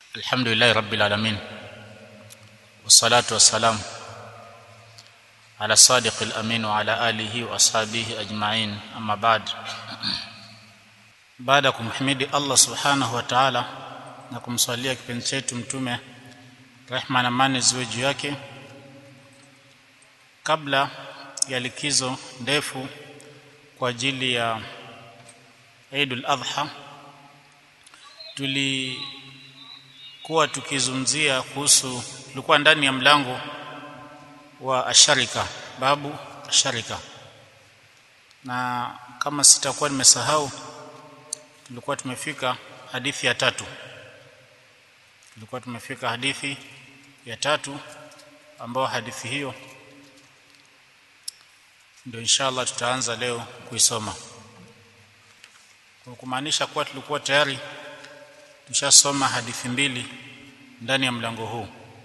الحمد لله رب العالمين والصلاة والسلام على الصادق الأمين وعلى آله وأصحابه أجمعين أما بعد baada ya kumhimidi Allah subhanahu wa ta'ala na kumswalia kipenzi chetu mtume rehma na amani ziwe juu yake kabla ya likizo ndefu kwa ajili ya Eidul Adha tulikuwa tukizungumzia kuhusu tulikuwa ndani ya mlango wa asharika babu asharika na kama sitakuwa nimesahau tulikuwa tumefika hadithi ya tatu tulikuwa tumefika hadithi ya tatu ambayo hadithi hiyo ndio inshallah tutaanza leo kuisoma kwa kumaanisha kuwa tulikuwa tayari tushasoma hadithi mbili ndani ya mlango huu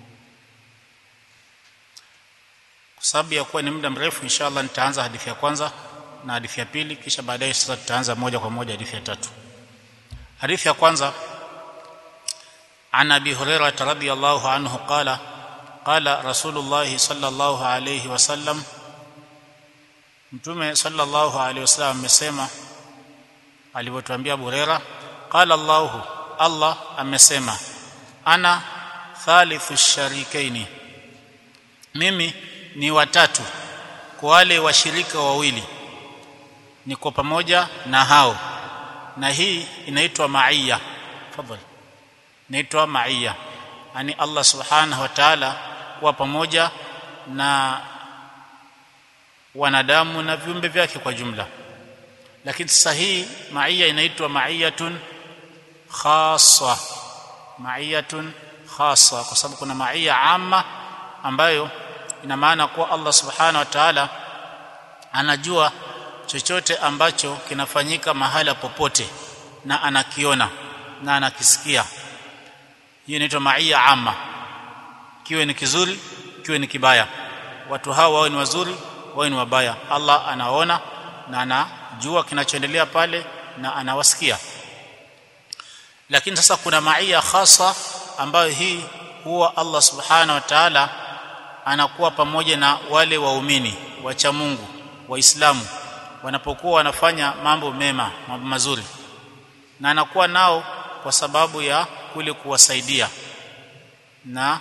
kwa sababu ya kuwa ni muda mrefu inshallah nitaanza hadithi ya kwanza na hadithi ya pili kisha baadaye sasa tutaanza moja kwa moja hadithi ya tatu hadithi ya kwanza عن ابي هريره رضي الله عنه قال قال رسول الله صلى الله عليه وسلم mtume sallallahu alaihi wasallam amesema alivyotuambia Burera qala Allahu Allah amesema ana thalithu sharikaini mimi ni watatu kwa wale washirika wawili niko pamoja na hao na hii inaitwa maiya tafadhali inaitwa maiya yani Allah subhanahu wa ta'ala kuwa pamoja na wanadamu na viumbe vyake kwa jumla lakini sasa hii maiya inaitwa maiyatun khassa maiyatun khassa kwa sababu kuna maiya amma ambayo ina maana kuwa Allah subhanahu wa ta'ala anajua chochote ambacho kinafanyika mahala popote na anakiona na anakisikia hiyo inaitwa maiya amma kiwe ni kizuri kiwe ni kibaya watu hao wao ni wazuri wao ni wabaya Allah anaona na anajua kinachoendelea pale na anawasikia lakini sasa kuna maia khasa ambayo hii huwa Allah subhanahu wa ta'ala anakuwa pamoja na wale waumini wacha Mungu waislamu wanapokuwa wanafanya mambo mema mambo mazuri na anakuwa nao kwa sababu ya kule kuwasaidia na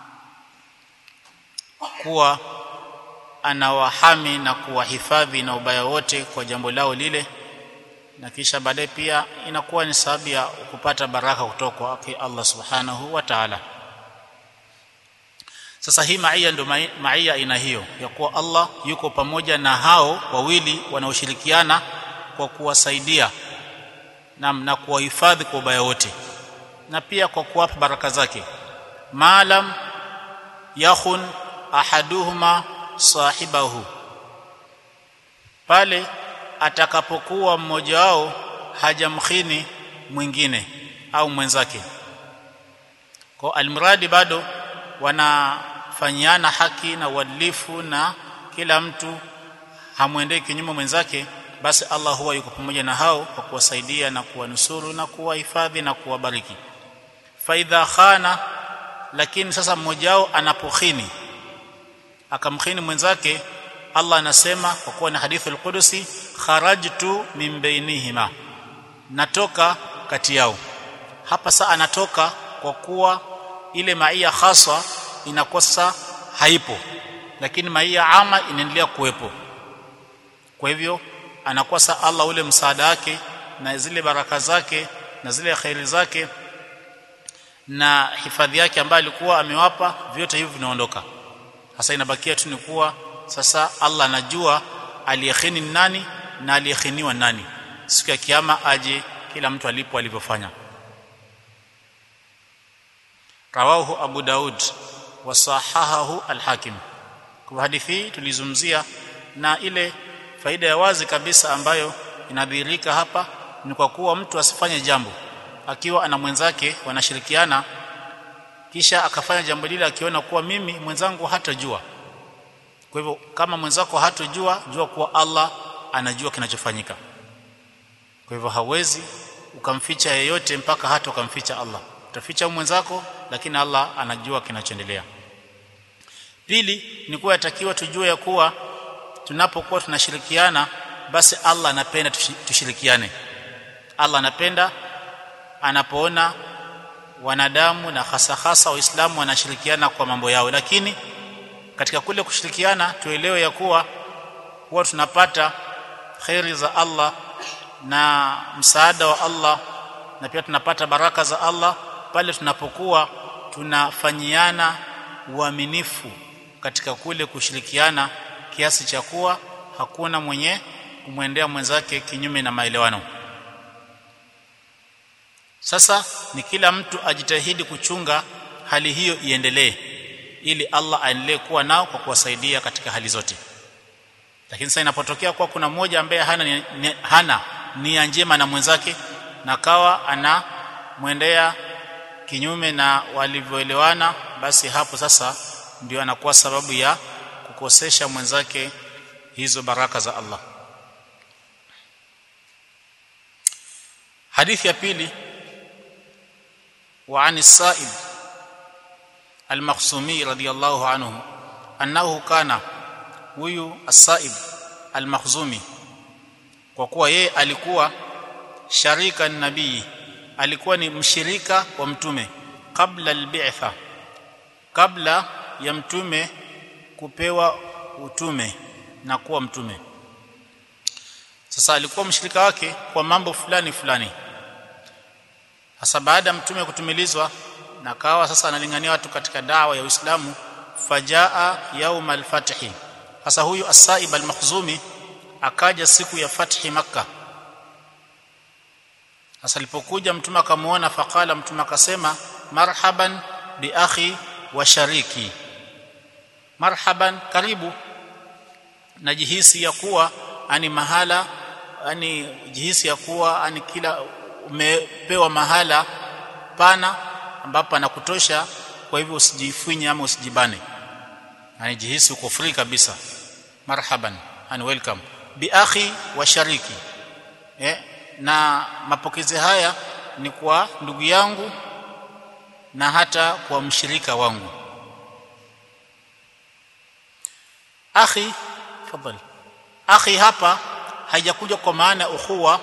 kuwa anawahami na kuwahifadhi na ubaya wote kwa jambo lao lile na kisha baadaye pia inakuwa ni sababu ya kupata baraka kutoka kwake Allah subhanahu wa ta'ala sasa hii maia ndio maia aina hiyo ya kuwa Allah yuko pamoja na hao wawili wanaoshirikiana kwa kuwasaidia na, na kuwahifadhi kwa ubaya wote na pia kwa kuwapa baraka zake maalam yakhun ahaduhuma sahibahu pale atakapokuwa mmoja wao hajamkhini mwingine au mwenzake kwa almuradi bado wanafanyiana haki na uadilifu na kila mtu hamwendei kinyume mwenzake basi Allah huwa yuko pamoja na hao kwa kuwasaidia na kuwanusuru na kuwahifadhi na kuwabariki faidha khana lakini sasa mmoja wao anapokhini akamkhini mwenzake Allah anasema kwa kuwa ni hadithi al-Qudusi kharajtu min bainihima natoka kati yao hapa saa anatoka kwa kuwa ile maia haswa inakosa haipo lakini maia ama inaendelea kuwepo kwa hivyo anakosa Allah ule msaada wake na zile baraka zake na zile khairi zake na hifadhi yake ambayo alikuwa amewapa vyote hivi vinaondoka sasa inabakia tu ni kuwa sasa Allah anajua aliyekhini nani na aliyekhiniwa nani siku ya kiyama aje kila mtu alipo alivyofanya rawahu Abu Daud wa sahahahu al-Hakim kwa hadithi tulizungumzia na ile faida ya wazi kabisa ambayo inadhihirika hapa ni kwa kuwa mtu asifanye jambo akiwa ana mwenzake wanashirikiana kisha akafanya jambo lile akiona kuwa mimi mwenzangu hatajua kwa hivyo kama mwenzako hatojua jua kuwa Allah anajua kinachofanyika kwa hivyo hawezi ukamficha yeyote mpaka hata ukamficha Allah utaficha mwenzako lakini Allah anajua kinachoendelea pili ni kuwa yatakiwa tujue ya kuwa tunapokuwa tunashirikiana basi Allah anapenda tushirikiane Allah anapenda anapoona wanadamu na hasa hasa waislamu wanashirikiana kwa mambo yao lakini katika kule kushirikiana tuelewe ya kuwa huwa tunapata khairi za Allah na msaada wa Allah na pia tunapata baraka za Allah pale tunapokuwa tunafanyiana uaminifu katika kule kushirikiana kiasi cha kuwa hakuna mwenye kumwendea mwenzake kinyume na maelewano sasa ni kila mtu ajitahidi kuchunga hali hiyo iendelee ili Allah aendelee kuwa nao kwa kuwasaidia katika hali zote lakini sasa inapotokea kuwa kuna mmoja ambaye hana ni, ni, hana nia njema na mwenzake na kawa ana mwendea kinyume na walivyoelewana basi hapo sasa ndio anakuwa sababu ya kukosesha mwenzake hizo baraka za Allah hadithi ya pili وعن السائب المخصومي رضي الله عنه أنه كان huyu السائب المخزومي kwa kuwa yeye alikuwa sharika nabii alikuwa ni mshirika wa mtume kabla albi'tha kabla ya mtume kupewa utume na kuwa mtume sasa alikuwa mshirika wake kwa mambo fulani fulani sasa baada ya mtume kutumilizwa na kawa sasa analingania watu katika dawa ya Uislamu fajaa yaum al-fathi sasa huyu as-saib al-makhzumi akaja siku ya fathi makka sasa alipokuja mtume akamuona faqala mtume akasema marhaban bi akhi wa shariki marhaban karibu najihisi ya kuwa ani mahala ani jihisi ya kuwa ani kila umepewa mahala pana ambapo anakutosha kwa hivyo usijifinye ama usijibane yani jihisi uko free kabisa marhaban and welcome bi akhi wa shariki eh, na mapokezi haya ni kwa ndugu yangu na hata kwa mshirika wangu akhi fadhali akhi hapa haijakuja kwa maana ukhuwa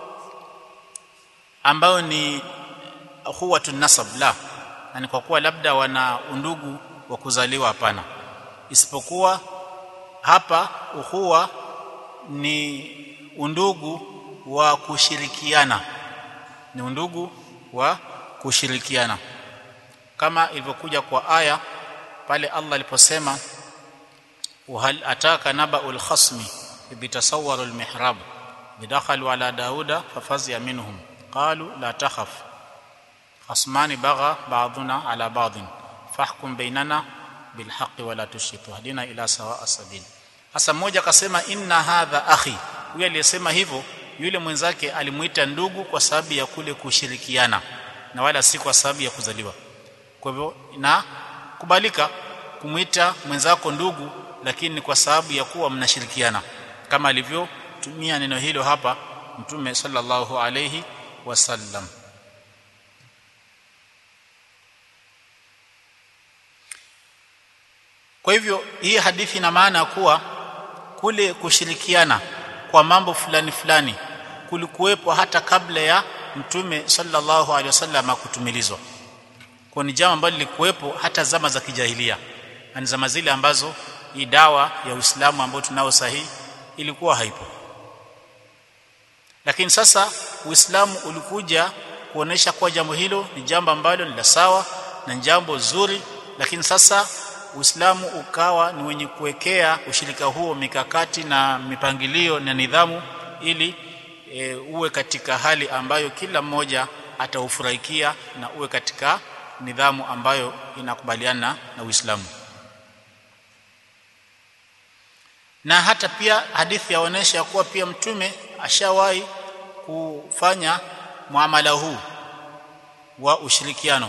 ambayo ni ukhuwatu nasab la yani kwa kuwa labda wana undugu wa kuzaliwa hapana isipokuwa hapa ukhuwa ni undugu wa kushirikiana ni undugu wa kushirikiana kama ilivyokuja kwa aya pale Allah aliposema وهل أتاك نبأ الخصم إذ تصوروا المحراب بدخلوا على داود ففزع منهم قالوا لا تخف خصمان بغى بعضنا على بعض فاحكم بيننا بالحق ولا تشرك واهدنا إلى سواء السبيل hasa mmoja akasema inna hadha akhi huyo aliyesema hivyo yule mwenzake alimuita ndugu kwa sababu ya kule kushirikiana na wala si kwa sababu ya kuzaliwa kwa hivyo na kubalika kumuita mwenzako ndugu lakini kwa sababu ya kuwa mnashirikiana kama alivyotumia neno hilo hapa mtume sallallahu alayhi wasallam kwa hivyo hii hadithi ina maana kuwa kule kushirikiana kwa mambo fulani fulani kulikuwepo hata kabla ya mtume sallallahu alaihi wasallam kutumilizwa kwa ni jambo ambalo lilikuwepo hata zama za kijahilia na zama zile ambazo hii dawa ya Uislamu ambayo tunao sahihi ilikuwa haipo lakini sasa Uislamu ulikuja kuonesha kuwa jambo hilo ni jambo ambalo ni la sawa na jambo zuri lakini sasa Uislamu ukawa ni wenye kuwekea ushirika huo mikakati na mipangilio na nidhamu ili e, uwe katika hali ambayo kila mmoja ataufurahikia na uwe katika nidhamu ambayo inakubaliana na Uislamu na hata pia hadithi yaonesha kuwa pia mtume ashawahi kufanya muamala huu wa ushirikiano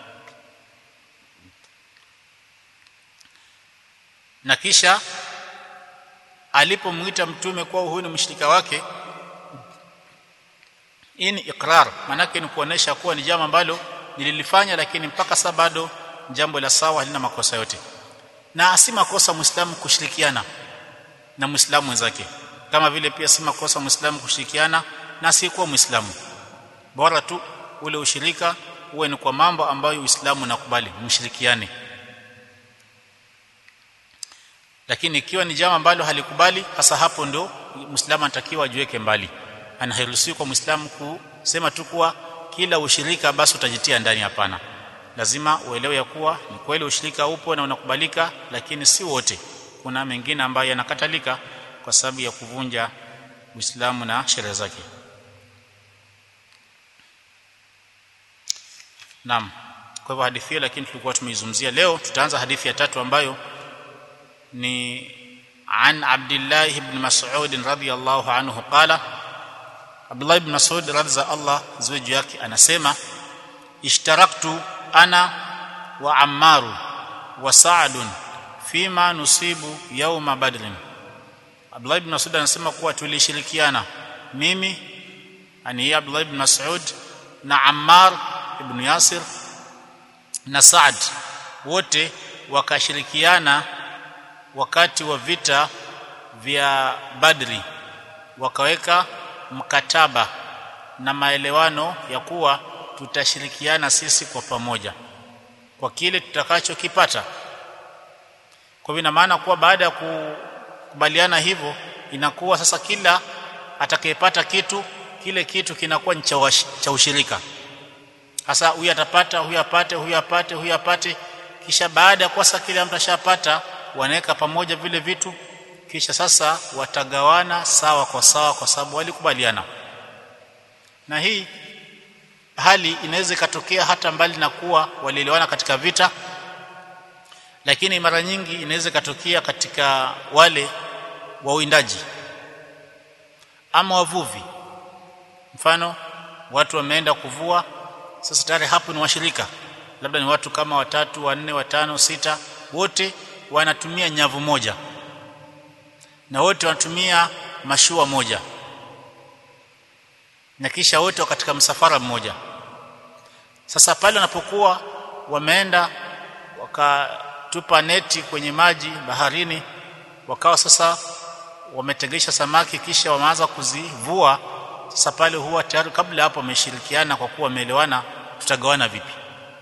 na kisha alipomwita mtume kuwa huyu ni mshirika wake hii ni ikrar manake ni kuonesha kuwa ni jambo ambalo nililifanya lakini mpaka sasa bado jambo la sawa halina makosa yote na si makosa muislamu kushirikiana na muislamu wenzake kama vile pia si makosa muislamu kushirikiana na si kuwa muislamu bora tu ule ushirika uwe ni kwa mambo ambayo uislamu unakubali mshirikiane lakini ikiwa ni jambo ambalo halikubali hasa hapo ndio muislamu anatakiwa ajiweke mbali anahiruhusiwa kwa muislamu kusema tu kuwa kila ushirika basi utajitia ndani hapana lazima uelewe ya kuwa ni kweli ushirika upo na unakubalika lakini si wote kuna mengine ambayo yanakatalika kwa sababu ya kuvunja Uislamu na sheria zake Naam kwa hivyo hadithi hiyo lakini tulikuwa tumeizungumzia leo tutaanza hadithi ya tatu ambayo ni an Abdullah ibn Mas'ud radhiyallahu anhu qala Abdullah ibn Mas'ud radhiya Allah ziwe juu yake anasema ishtaraktu ana wa Ammaru wa Sa'd fima nusibu yauma badrin Abdullah ibn Mas'ud anasema kuwa tulishirikiana mimi ani Abdullah ibn Mas'ud na Ammar ibn Yasir na Sa'd wote wakashirikiana wakati wa vita vya Badri wakaweka mkataba na maelewano ya kuwa tutashirikiana sisi kwa pamoja kwa kile tutakachokipata kwa hivyo ina maana kuwa baada ya kukubaliana hivyo inakuwa sasa kila atakayepata kitu kile kitu kinakuwa ni cha ushirika sasa huyu atapata huyu apate huyu apate huyu apate kisha baada ya kuwa sasa kile mtu ashapata wanaweka pamoja vile vitu kisha sasa watagawana sawa kwa sawa kwa sababu walikubaliana na hii hali inaweza ikatokea hata mbali na kuwa walielewana katika vita lakini mara nyingi inaweza ikatokea katika wale wawindaji ama wavuvi mfano watu wameenda kuvua sasa tayari hapo ni washirika labda ni watu kama watatu wanne watano sita wote wanatumia nyavu moja na wote wanatumia mashua moja na kisha wote katika msafara mmoja sasa pale wanapokuwa wameenda wakatupa neti kwenye maji baharini wakawa sasa wametegesha samaki kisha wameanza kuzivua sasa pale huwa tayari kabla hapo wameshirikiana kwa kuwa wameelewana tutagawana vipi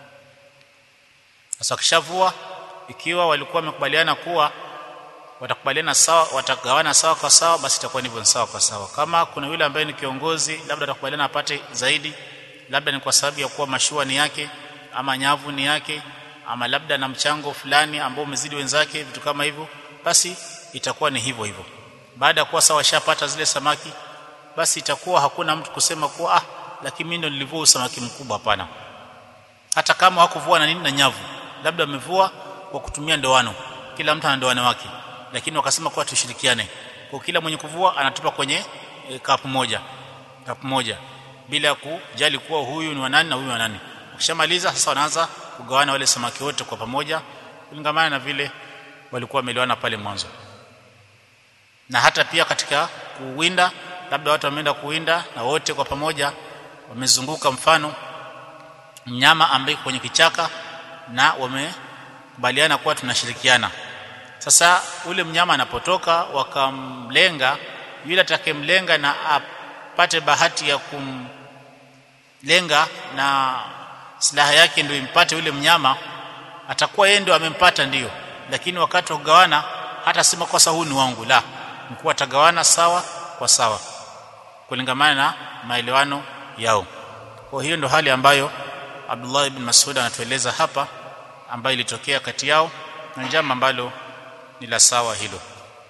sasa kishavua ikiwa walikuwa wamekubaliana kuwa watakubaliana sawa watagawana sawa kwa sawa basi itakuwa ndivyo sawa kwa sawa kama kuna yule ambaye ni kiongozi labda atakubaliana apate zaidi labda ni kwa sababu ya kuwa mashua ni yake ama nyavu ni yake ama labda na mchango fulani ambao umezidi wenzake vitu kama hivyo basi itakuwa ni hivyo hivyo baada ya kuwa sawa washapata zile samaki basi itakuwa hakuna mtu kusema kuwa ah lakini mimi ndo nilivua samaki mkubwa hapana hata kama hakuvua na nini na nyavu labda amevua kwa kutumia ndoano kila mtu ana ndoano wake lakini wakasema kuwa tushirikiane kwa kila mwenye kuvua anatupa kwenye e, kapu moja kapu moja bila kujali kuwa huyu ni wa nani na huyu wa nani ukishamaliza sasa wanaanza kugawana wale samaki wote kwa pamoja kulingamana na vile walikuwa wameelewana pale mwanzo na hata pia katika kuwinda labda watu wameenda kuwinda na wote kwa pamoja wamezunguka mfano mnyama ambaye kwenye kichaka na wamekubaliana kuwa tunashirikiana sasa ule mnyama anapotoka wakamlenga yule atakemlenga na apate bahati ya kumlenga na silaha yake ndio impate yule mnyama atakuwa yeye ndio amempata ndiyo lakini wakati wa kugawana hata sema kosa huu ni wangu la mkuu atagawana sawa kwa sawa kulingamana na maelewano yao kwa hiyo ndio hali ambayo Abdullah ibn Mas'ud anatueleza hapa ambayo ilitokea kati yao na jambo ambalo ni la sawa hilo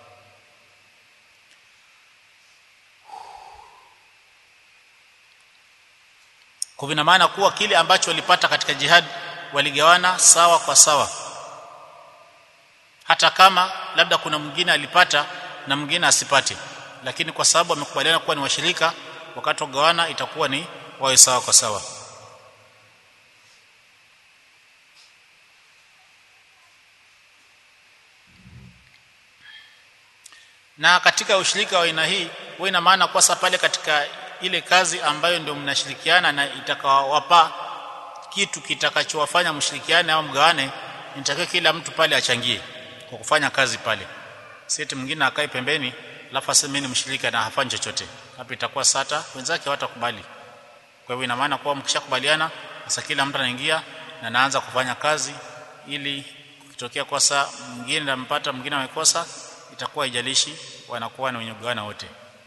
kwa vina maana kuwa kile ambacho walipata katika jihad waligawana sawa kwa sawa hata kama labda kuna mwingine alipata na mwingine asipate lakini kwa sababu wamekubaliana kuwa ni washirika wakati wa kugawana itakuwa ni wawe sawa kwa sawa na katika ushirika wa aina hii huwa ina maana kwa pale katika ile kazi ambayo ndio mnashirikiana na itakawapa kitu kitakachowafanya mshirikiane au mgawane nitakiwa kila mtu pale achangie kwa kufanya kazi pale sisi mwingine akae pembeni alafu aseme ni mshirika na hafanyi chochote hapo itakuwa sata wenzake hawatakubali kwa hivyo ina maana kuwa mkishakubaliana sasa kila mtu anaingia na anaanza kufanya kazi ili kukitokea kosa mwingine anampata mwingine amekosa itakuwa haijalishi wanakuwa ni wenye kugawana wote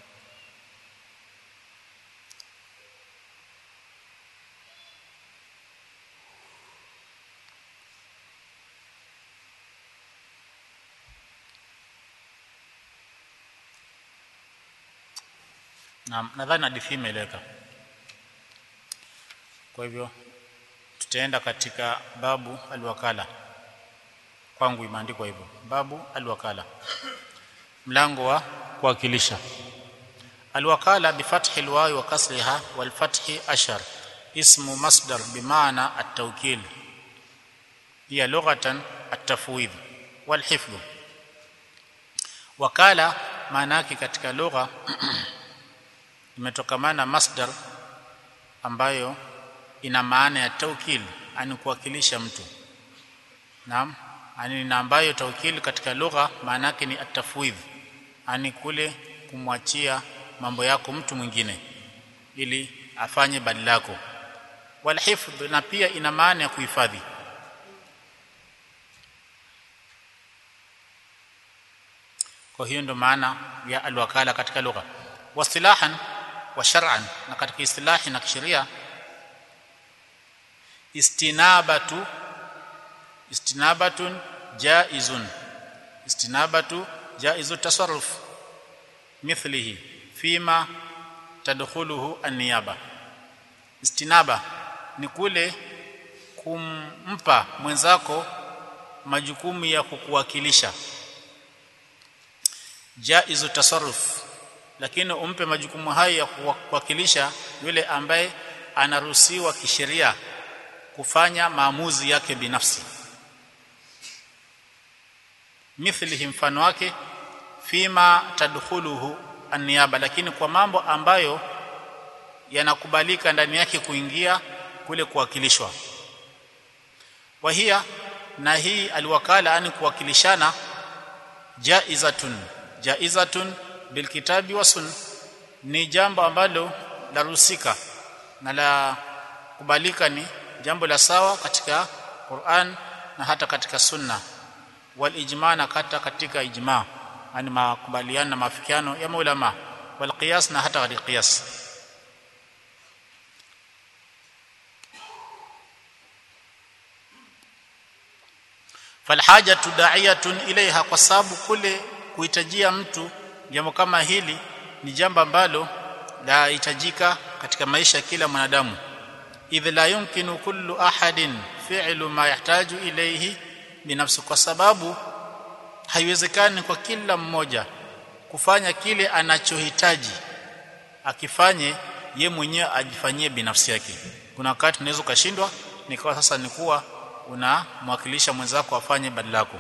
na nadhani hadithi imeeleweka kwa hivyo tutaenda katika babu alwakala kwangu imeandikwa hivyo babu alwakala mlango wa kuwakilisha alwakala bifathi alwawi wa kasriha wal fathi ashar ismu masdar bimaana at-tawkil hiya lughatan at-tafwid wal hifdh wakala maana yake katika lugha imetokamana masdar ambayo ina maana ya taukil ani kuwakilisha mtu naam ani na ambayo taukil katika lugha maana yake ni atafwidh ani kule kumwachia mambo yako mtu mwingine ili afanye badala yako wal hifdh na pia ina maana ya kuhifadhi kwa hiyo ndo maana ya alwakala katika lugha wasilahan wa shar'an na katika istilahi na kisheria istinabatu istinabatun jaizun istinabatu jaizu tasarruf mithlihi fima tadkhuluhu an-niyaba istinaba ni kule kumpa mwenzako majukumu ya kukuwakilisha jaizu tasarruf lakini umpe majukumu hayo ya kuwakilisha yule ambaye anaruhusiwa kisheria kufanya maamuzi yake binafsi mithlihi mfano wake fima tadkhuluhu an-niyaba lakini kwa mambo ambayo yanakubalika ndani yake kuingia kule kuwakilishwa wahia na hii alwakala ani kuwakilishana jaizatun jaizatun bilkitabi wa sunna ni jambo ambalo laruhusika na la kubalika ni jambo la sawa katika Qur'an na hata katika sunna wal ijma na hata katika ijma yani makubaliano na mafikiano ya maulama wal qiyas na hata katika qiyas falhajatu da'iyatun ilaiha kwa sababu kule kuhitajia mtu jambo kama hili ni jambo ambalo lahitajika katika maisha ya kila mwanadamu idh la yumkinu kullu ahadin fi'lu ma yahtaju ilayhi binafsi kwa sababu haiwezekani kwa kila mmoja kufanya kile anachohitaji akifanye ye mwenyewe ajifanyie binafsi yake kuna wakati unaweza ukashindwa nikawa sasa ni kuwa unamwakilisha mwenzako afanye badala yako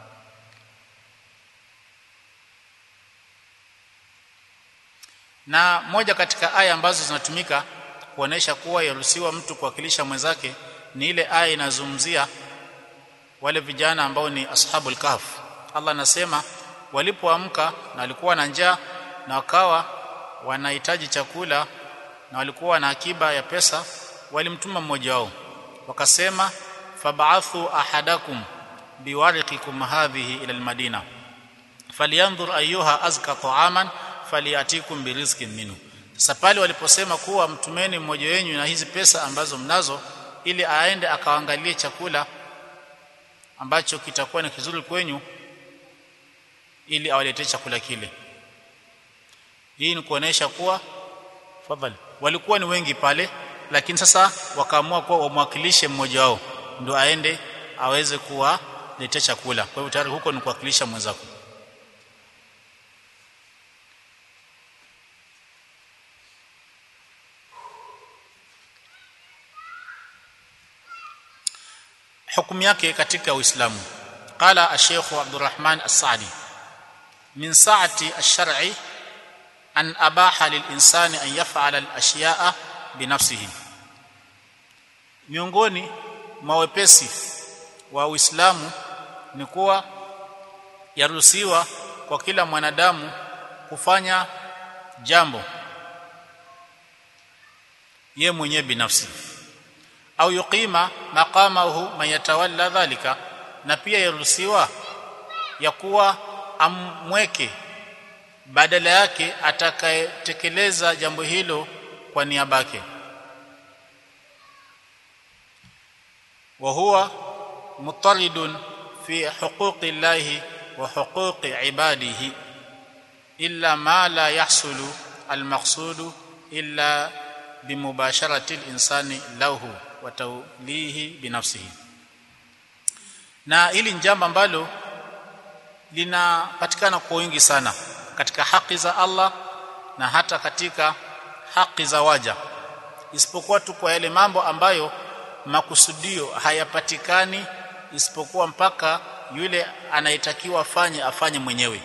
na moja katika aya ambazo zinatumika kuonesha kuwa yaruhusiwa mtu kuwakilisha mwenzake ni ile aya inazungumzia wale vijana ambao ni ashabul kahf Allah anasema walipoamka na walikuwa na njaa na wakawa wanahitaji chakula na walikuwa na akiba ya pesa walimtuma mmoja wao wakasema fab'athu ahadakum biwariqikum hadhihi ila almadina falyanzur ayyuha azka ta'aman faliyatikum birizqin minhu sasa pale waliposema kuwa mtumeni mmoja wenu na hizi pesa ambazo mnazo ili aende akaangalie chakula ambacho kitakuwa ni kizuri kwenyu ili awaletee chakula kile hii ni kuonesha kuwa fadhali walikuwa ni wengi pale lakini sasa wakaamua kuwa wamwakilishe mmoja wao ndio aende aweze kuwaletea chakula kwa hivyo tayari huko ni kuwakilisha mwenzako hukumu yake katika Uislamu qala ash-Sheikh Abdurrahman As-Sa'di min sa'ati ash-shar'i an abaha lil-insani an yaf'ala al-ashya'a binafsihi miongoni mwa wepesi wa Uislamu ni kuwa yaruhusiwa kwa kila mwanadamu kufanya jambo ye mwenyewe binafsi au yuqima maqamahu man yatawalla dhalika na pia yaruhusiwa ya kuwa amweke badala yake atakayetekeleza jambo hilo kwa niaba yake wa huwa mutaridun fi huquqi llahi wa huquqi ibadihi illa ma la yahsulu almaqsudu illa bimubasharati linsani lahu wa tawlihi binafsihi na hili ni jambo ambalo linapatikana kwa wingi sana katika haki za Allah na hata katika haki za waja isipokuwa tu kwa yale mambo ambayo makusudio hayapatikani isipokuwa mpaka yule anayetakiwa afanye afanye mwenyewe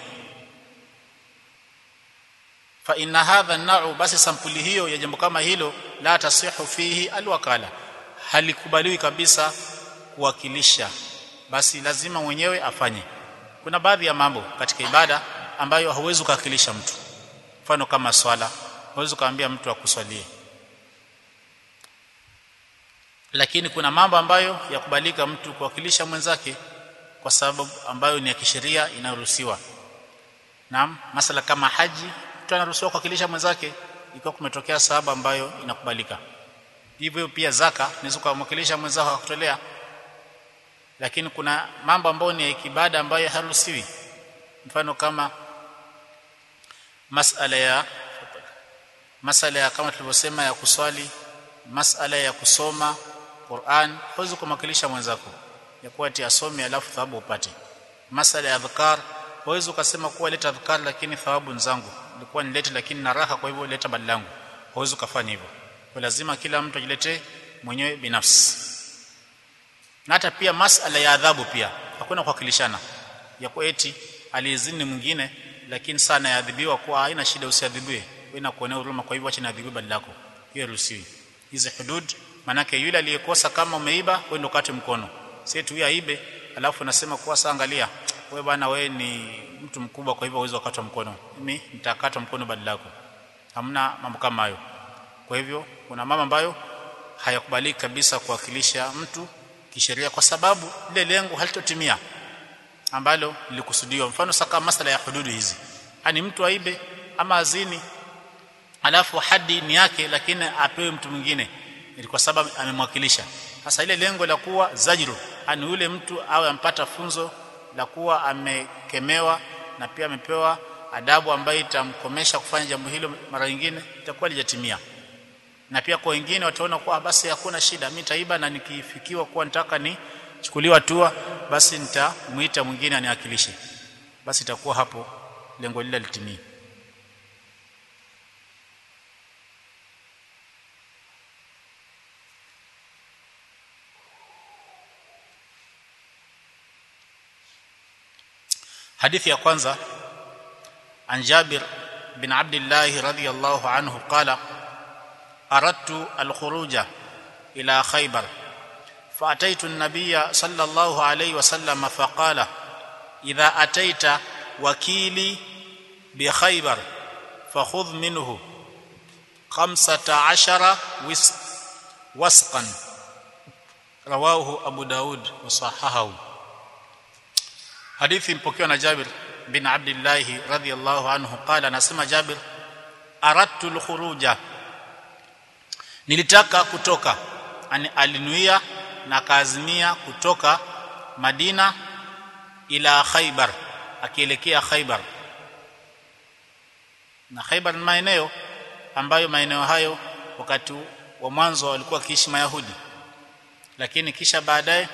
fa inna hadha an basi sampuli hiyo ya jambo kama hilo la tasihu fihi alwakala halikubaliwi kabisa kuwakilisha basi lazima mwenyewe afanye kuna baadhi ya mambo katika ibada ambayo hauwezi kuwakilisha mtu mfano kama swala hauwezi kumwambia mtu akuswalie lakini kuna mambo ambayo yakubalika mtu kuwakilisha mwenzake kwa sababu ambayo ni ya kisheria inayoruhusiwa naam masala kama haji mtu anaruhusiwa kuwakilisha mwenzake ikiwa kumetokea sababu ambayo inakubalika hivyo pia zaka unaweza kumwakilisha mwenzako akutolea lakini kuna mambo ambayo ni ya kibada ambayo haruhusiwi mfano kama masala ya masala ya kama tulivyosema ya kuswali masala ya kusoma Qur'an huwezi kumwakilisha mwenzako ya kuwa ati asome alafu thawabu upate masala ya adhkar huwezi ukasema kuwa leta adhkar lakini thawabu nzangu ilikuwa nilete lakini na raha kwa hivyo leta badala yangu huwezi ukafanya hivyo kwa lazima kila mtu ajiletee mwenyewe binafsi na hata pia masala ya adhabu pia hakuna kuwakilishana ya kuwa eti alizini mwingine lakini sana yaadhibiwa kwa haina shida usiadhibiwe wewe na kuonea huruma kwa hivyo acha niadhibiwe badala yako hiyo ruhusiwi hizi hudud manake yule aliyekosa kama umeiba wewe ndo kate mkono si tu aibe alafu nasema kuwa saa angalia wewe bwana wewe ni mtu mkubwa kwa hivyo uwezo wakata mkono mimi nitakata mkono badala yako hamna mambo kama hayo kwa hivyo kuna mama ambayo hayakubaliki kabisa kuwakilisha mtu kisheria kwa sababu ile lengo halitotimia ambalo lilikusudiwa mfano saka masala ya hududu hizi ani mtu aibe ama azini alafu hadi ni yake lakini apewe mtu mwingine ili kwa sababu amemwakilisha sasa ile lengo la kuwa zajru ani yule mtu awe ampata funzo la kuwa amekemewa na pia amepewa adabu ambayo itamkomesha kufanya jambo hilo mara nyingine itakuwa lijatimia na pia kwa wengine wataona kuwa basi hakuna shida mimi taiba na nikifikiwa kuwa nitaka ni chukuliwa hatua basi nitamuita mwingine aniwakilishe basi itakuwa hapo lengo lile litimie hadithi ya kwanza an Jabir bin Abdullah radhiyallahu anhu qala aradtu al-khuruja ila Khaybar فأتيت النبي صلى الله عليه وسلم فقال إذا أتيت وكيلي بخيبر فخذ منه خمسة عشر وسقا رواه أبو داود وصححه حديث مpokewa na Jabir bin Abdullah radhiyallahu anhu qala nasema Jabir aradtu al-khuruja nilitaka kutoka ani alinuia na kaazimia kutoka Madina ila Khaybar akielekea Khaybar na Khaybar ni maeneo ambayo maeneo hayo wakati wa mwanzo walikuwa kiishi Mayahudi lakini kisha baadaye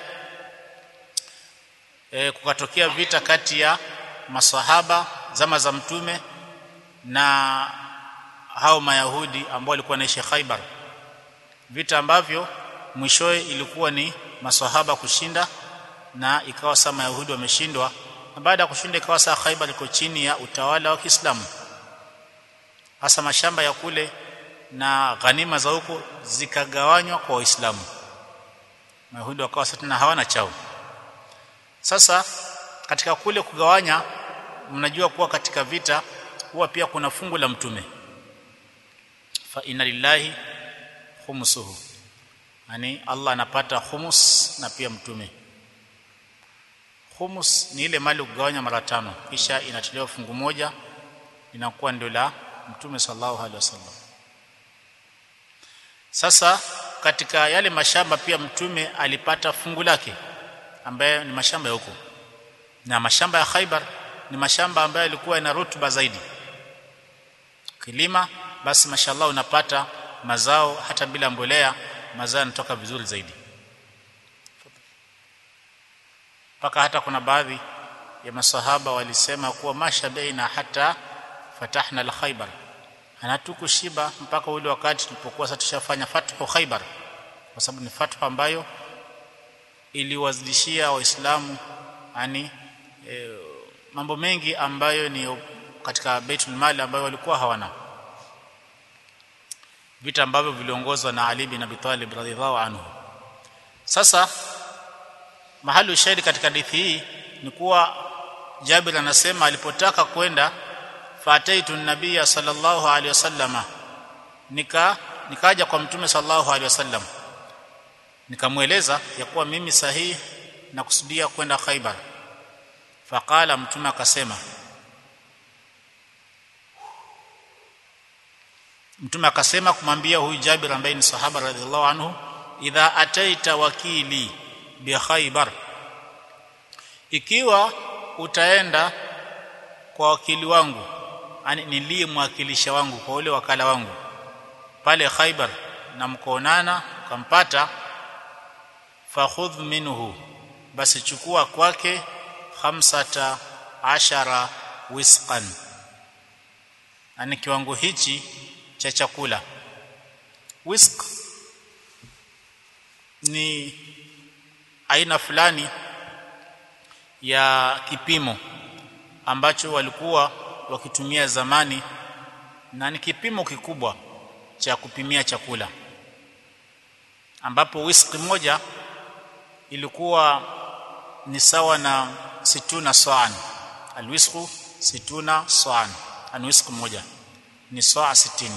e, kukatokea vita kati ya masahaba zama za mtume na hao Mayahudi ambao walikuwa wanaishi Khaybar vita ambavyo mwishowe ilikuwa ni maswahaba kushinda na ikawa saa mayahudi wameshindwa na baada ya kushinda ikawa saa Khaibar liko chini ya utawala wa Kiislamu hasa mashamba ya kule na ghanima za huko zikagawanywa kwa Waislamu mayahudi wakawa sasa tena hawana chao sasa katika kule kugawanya mnajua kuwa katika vita huwa pia kuna fungu la mtume fa inna lillahi khumsuhu yani Allah anapata humus na pia mtume humus ni ile mali kugawanya mara tano kisha inatolewa fungu moja inakuwa ndio la mtume sallallahu alaihi wasallam sasa katika yale mashamba pia mtume alipata fungu lake ambaye ni mashamba ya huko na mashamba ya Khaibar ni mashamba ambayo yalikuwa yana rutuba zaidi kilima basi mashallah unapata mazao hata bila mbolea mazao yanatoka vizuri zaidi mpaka hata kuna baadhi ya masahaba walisema kuwa masha baina hata fatahna al-Khaybar anatukushiba mpaka ule wakati tulipokuwa sasa tushafanya fathu Khaybar kwa sababu ni fathu ambayo iliwazidishia waislamu yani e, mambo mengi ambayo ni katika Baitul Mali ambayo walikuwa hawana vita ambavyo viliongozwa na Ali bin Abi Talib radhiallahu anhu sasa mahali ushahidi katika hadithi hii ni kuwa Jabir anasema alipotaka kwenda fataitu nabiyya sallallahu alaihi wasallama nika nikaja kwa mtume sallallahu alaihi wasallam nikamweleza ya kuwa mimi sahihi na kusudia kwenda Khaibar faqala mtume akasema mtume akasema kumwambia huyu Jabir ambaye ni sahaba radhiallahu anhu idha ataita wakili bi Khaybar ikiwa utaenda kwa wakili wangu yani niliyemwakilisha wangu kwa ule wakala wangu pale Khaybar na mkoonana ukampata fakhudh minhu basi chukua kwake khamsata ashara wisqan yani kiwango hichi cha chakula whisk ni aina fulani ya kipimo ambacho walikuwa wakitumia zamani na ni kipimo kikubwa cha kupimia chakula ambapo whisk moja ilikuwa ni sawa na situna sa'an alwisqu situna sa'an an whisk moja ni saa 60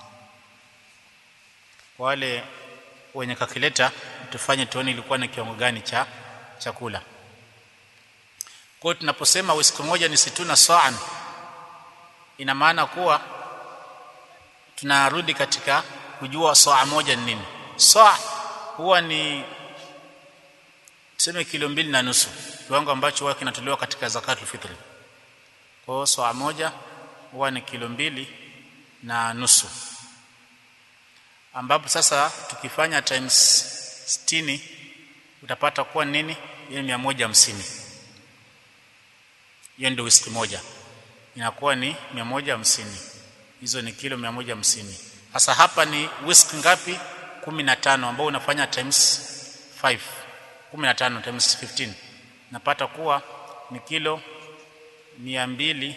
wale wenye kakileta tufanye tuone ilikuwa ni kiwango gani cha chakula kwa hiyo tunaposema wisiku moja ni situna sa'an ina maana kuwa tunarudi katika kujua saa moja ni nini saa huwa ni tuseme kilo mbili na nusu kiwango ambacho huwa kinatolewa katika zakatul fitri kwa hiyo saa moja huwa ni kilo mbili na nusu ambapo sasa tukifanya times 60 utapata kuwa nini hiyo ni 150 hiyo ndio whisky moja inakuwa ni 150 hizo ni kilo 150 sasa hapa ni whisky ngapi 15 ambao unafanya times 5 15 times 15 napata kuwa ni kilo 200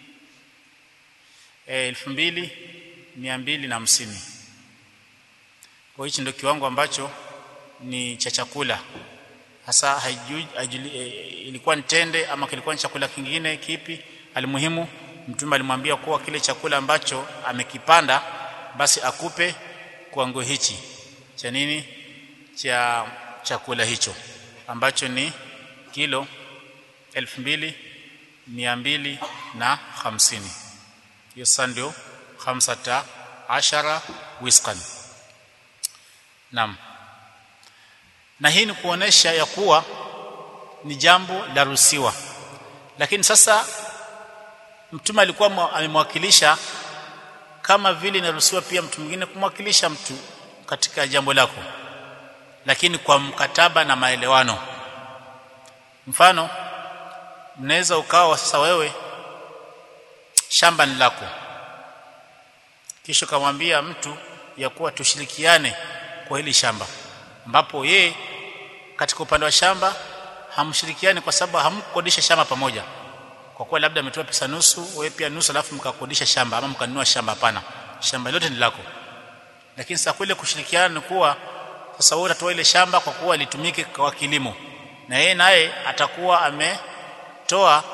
elfu mbili mia mbili na hamsini kwa hichi ndio kiwango ambacho ni cha chakula hasa haijui, haijuli, e, ilikuwa ni tende ama kilikuwa ni chakula kingine kipi alimuhimu mtume alimwambia kuwa kile chakula ambacho amekipanda basi akupe kiwango hichi cha nini cha chakula hicho ambacho ni kilo elfu mbili mia mbili na hamsini hiyo sasa ndio khamsata ashara wisqan naam na hii ni kuonesha ya kuwa ni jambo la ruhusiwa lakini sasa mtume alikuwa amemwakilisha kama vile inaruhusiwa pia mtu mwingine kumwakilisha mtu katika jambo lako lakini kwa mkataba na maelewano mfano mnaweza ukawa sasa wewe shamba ni lako kisha kamwambia mtu ya kuwa tushirikiane kwa hili shamba ambapo ye katika upande wa shamba hamshirikiani kwa sababu hamkodisha shamba pamoja kwa kuwa labda ametoa pesa nusu wewe pia nusu alafu mkakodisha shamba ama mkanunua shamba hapana shamba lote ni lako lakini sasa kule kushirikiana ni kuwa sasa wewe utatoa ile shamba kwa kuwa litumike kwa kilimo na yeye naye atakuwa ametoa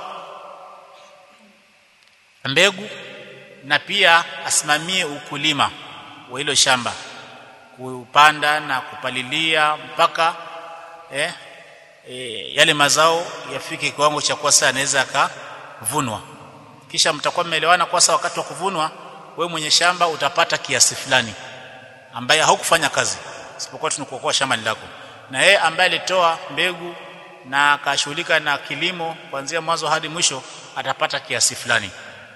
mbegu na pia asimamie ukulima wa hilo shamba kupanda na kupalilia mpaka eh, eh, yale mazao yafike kiwango cha kuwa sasa anaweza akavunwa kisha mtakuwa mmeelewana kwa sasa wakati wa kuvunwa we mwenye shamba utapata kiasi fulani ambaye haukufanya kazi isipokuwa tunakuokoa shamba lako na yeye ambaye alitoa mbegu na akashughulika na kilimo kuanzia mwanzo hadi mwisho atapata kiasi fulani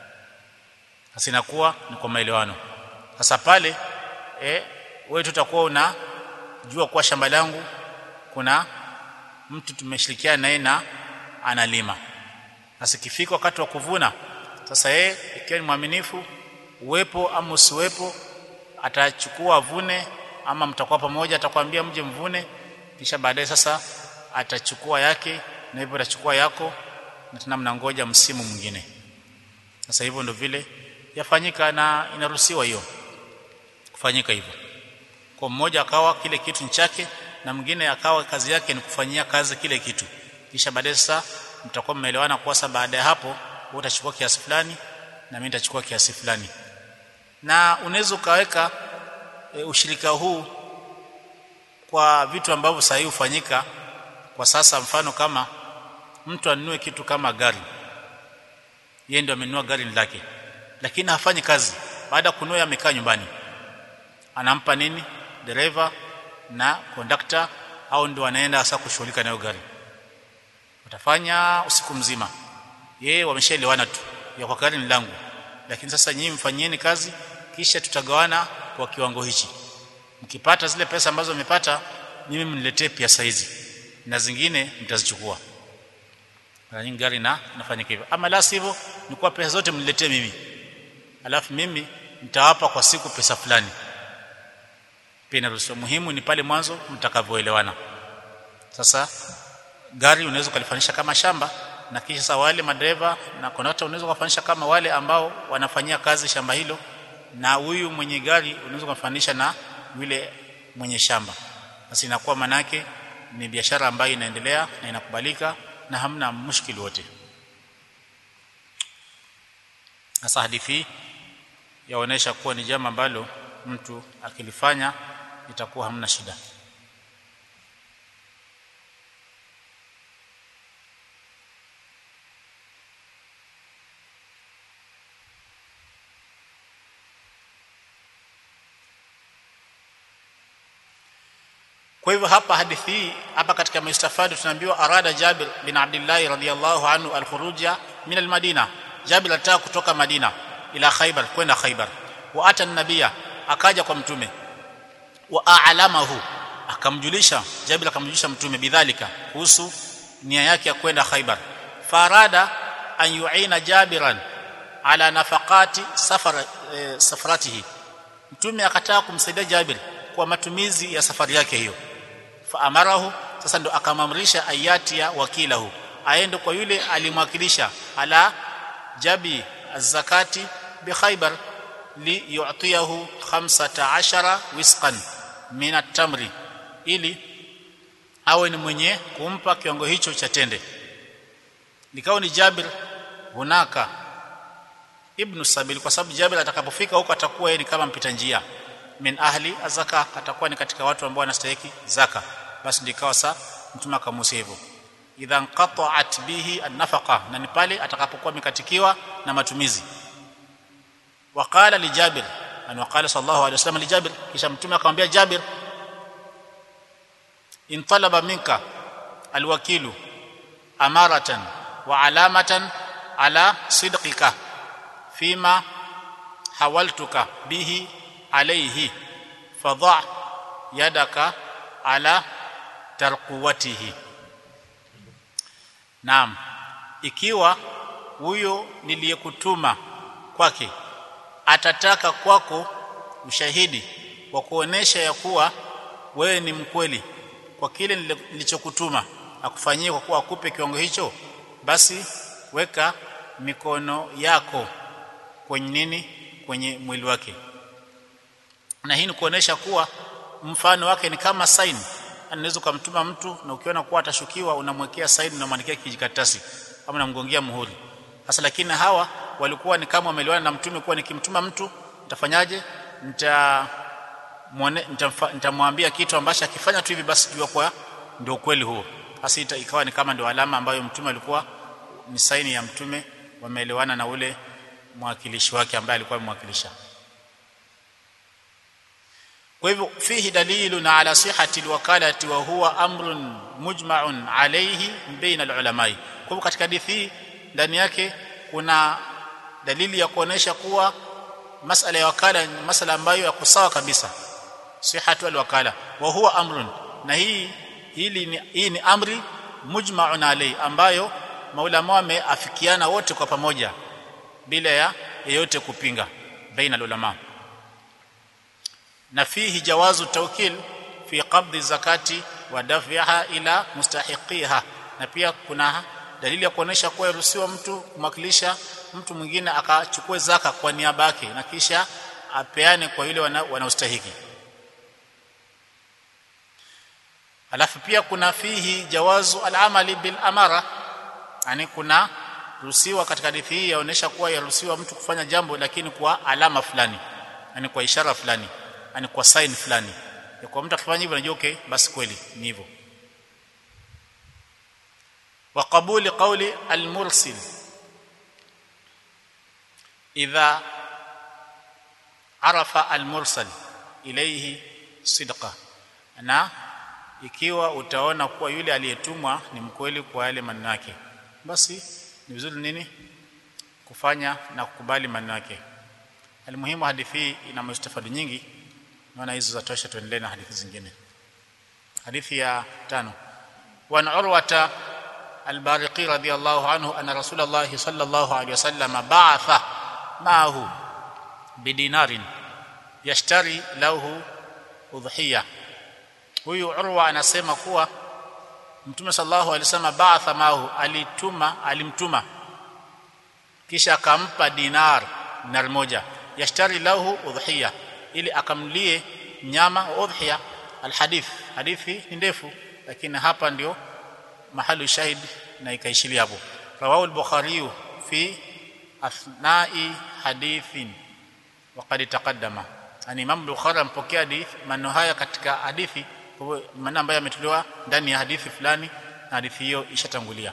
sasa inakuwa ni kwa maelewano sasa pale eh wewe tutakuwa unajua kuwa shamba langu kuna mtu tumeshirikiana naye na analima sasa ikifika wakati wa kuvuna sasa yeye ikiwa ni mwaminifu uwepo ama usiwepo atachukua vune ama mtakuwa pamoja atakwambia mje mvune kisha baadaye sasa atachukua yake na hivyo atachukua yako na tena mnangoja msimu mwingine sasa hivyo ndio vile yafanyika na inaruhusiwa hiyo kufanyika hivyo kwa mmoja akawa kile kitu ni chake na mwingine akawa kazi yake ni kufanyia kazi kile kitu kisha baadaye sasa mtakuwa mmeelewana kwa sababu baada ya hapo wewe utachukua kiasi fulani na mimi nitachukua kiasi fulani na unaweza ukaweka e, ushirika huu kwa vitu ambavyo sahihi hufanyika kwa sasa mfano kama mtu anunue kitu kama gari yeye ndio amenunua gari lake lakini hafanyi kazi baada ya kununua amekaa nyumbani anampa nini dereva na kondakta au ndio anaenda sasa kushughulika nayo gari utafanya usiku mzima yeye wameshaelewana tu ya kwa gari ni langu lakini sasa nyinyi mfanyieni kazi kisha tutagawana kwa kiwango hichi mkipata zile pesa ambazo mmepata mimi mniletee pesa hizi na zingine mtazichukua mara nyingi gari na nafanya hivyo ama la sivyo ni kwa pesa zote mniletee mimi alafu mimi nitawapa kwa siku pesa fulani pia inaruhusiwa muhimu ni pale mwanzo mtakavyoelewana sasa gari unaweza kulifanisha kama shamba na kisha sasa wale madereva na kondakta unaweza kufanisha kama wale ambao wanafanyia kazi shamba hilo na huyu mwenye gari unaweza kufanisha na yule mwenye shamba basi inakuwa manake ni biashara ambayo inaendelea na inakubalika na hamna mushkili wote sasa hadithi yaonesha kuwa ni jambo ambalo mtu akilifanya itakuwa hamna shida kwa hivyo hapa hadithi hii hapa katika mustafadi tunaambiwa arada Jabir bin Abdullah radhiyallahu anhu alkhuruja min almadina Jabir alitaka kutoka Madina ila Khaybar kwenda Khaybar wa ata nabia akaja kwa mtume wa a'lamahu akamjulisha Jabir akamjulisha mtume bidhalika kuhusu nia yake ya kwenda Khaybar farada an yu'ina Jabiran ala nafaqati safar e, safaratihi mtume akataka kumsaidia Jabir kwa matumizi ya safari yake hiyo faamarahu sasa ndo akamamrisha ayati ya wakilahu aende kwa yule alimwakilisha ala jabi zakati bi khaybar li yu'tiyahu 15 wisqan min at-tamri ili awe ni mwenye kumpa kiwango hicho cha tende nikao ni Jabir hunaka ibn Sabil kwa sababu Jabir atakapofika huko atakuwa yeye ni kama mpita njia min ahli azaka atakuwa ni katika watu ambao wanastahili zaka basi ndikawa sa mtume akamusia hivyo idhan qata'at bihi an-nafaqa na ni pale atakapokuwa mikatikiwa na matumizi waqala li Jabir an waqala sallallahu alayhi wasallam li Jabir kisha mtume akamwambia Jabir in talaba minka alwakilu amaratan wa alamatan ala sidqika fima hawaltuka bihi alayhi fadha yadaka ala tarquwatihi naam ikiwa huyo niliyekutuma kwake atataka kwako ushahidi wa kuonesha ya kuwa wewe ni mkweli kwa kile nilichokutuma akufanyie kwa kuwa akupe kiwango hicho basi weka mikono yako kwenye nini kwenye mwili wake na hii ni kuonesha kuwa mfano wake ni kama sign anaweza kumtuma mtu na ukiona kuwa atashukiwa unamwekea sign na mwandikia kijikaratasi ama unamgongea muhuri sasa lakini hawa walikuwa ni kama wameliwana na mtume kuwa nikimtuma mtu nitafanyaje nita muone nitamwambia kitu ambacho akifanya tu hivi basi jua kwa ndio kweli huo basi ikawa ni kama ndio alama ambayo mtume alikuwa ni saini ya mtume wameelewana na ule mwakilishi wake ambaye alikuwa amemwakilisha kwa hivyo fihi dalilun ala sihhati alwakalati wa huwa amrun mujma'un alayhi baina alulamai kwa hivyo katika hadithi hii ndani yake kuna dalili ya kuonesha kuwa masala ya wakala ni masala ambayo yako sawa kabisa sihhatu alwakala wa huwa amrun na hii hili ni, hii ni amri mujma'un alayhi ambayo maulama wameafikiana wote kwa pamoja bila ya yeyote kupinga baina ulama na fihi jawazu tawkil fi qabdi zakati wa daf'iha ila mustahiqiha na pia kuna dalili ya kuonesha kuwa iruhusiwa mtu kumwakilisha mtu mwingine akachukue zaka kwa niaba yake na kisha apeane kwa yule wanaostahiki wana alafu pia kuna fihi jawazu al-amali bil amara yani kuna ruhusiwa katika hadithi hii yaonesha kuwa yaruhusiwa mtu kufanya jambo lakini kwa alama fulani yani kwa ishara fulani yani kwa sign fulani ya kwa mtu akifanya hivyo anajua okay basi kweli ni hivyo wa qabuli qawli al-mursil idha arafa al-mursal ilayhi sidqa na ikiwa utaona kuwa yule aliyetumwa ni mkweli kwa yale maneno yake basi ni vizuri nini kufanya na kukubali maneno yake almuhimu hadithi hii ina mustafadi nyingi naona hizo zatosha tuendelee na hadithi zingine hadithi ya tano وعن عروة البارقي رضي الله عنه أن رسول الله صلى الله عليه وسلم بعث معه بدينار يشتري له أضحية huyu Urwa anasema kuwa Mtume sallallahu alaihi wasallam ba'atha mahu alituma alimtuma kisha akampa dinar dinar moja yashtari lahu udhiya ili akamlie nyama udhiya alhadith hadithi ni ndefu lakini hapa ndio mahali shahid na ikaishilia hapo rawahu al-bukhari fi athnai hadithin waqad taqaddama yani imam bukhari ampokea hadith maneno haya katika hadithi maana ambayo yametolewa ndani ya hadithi fulani na hadithi hiyo ishatangulia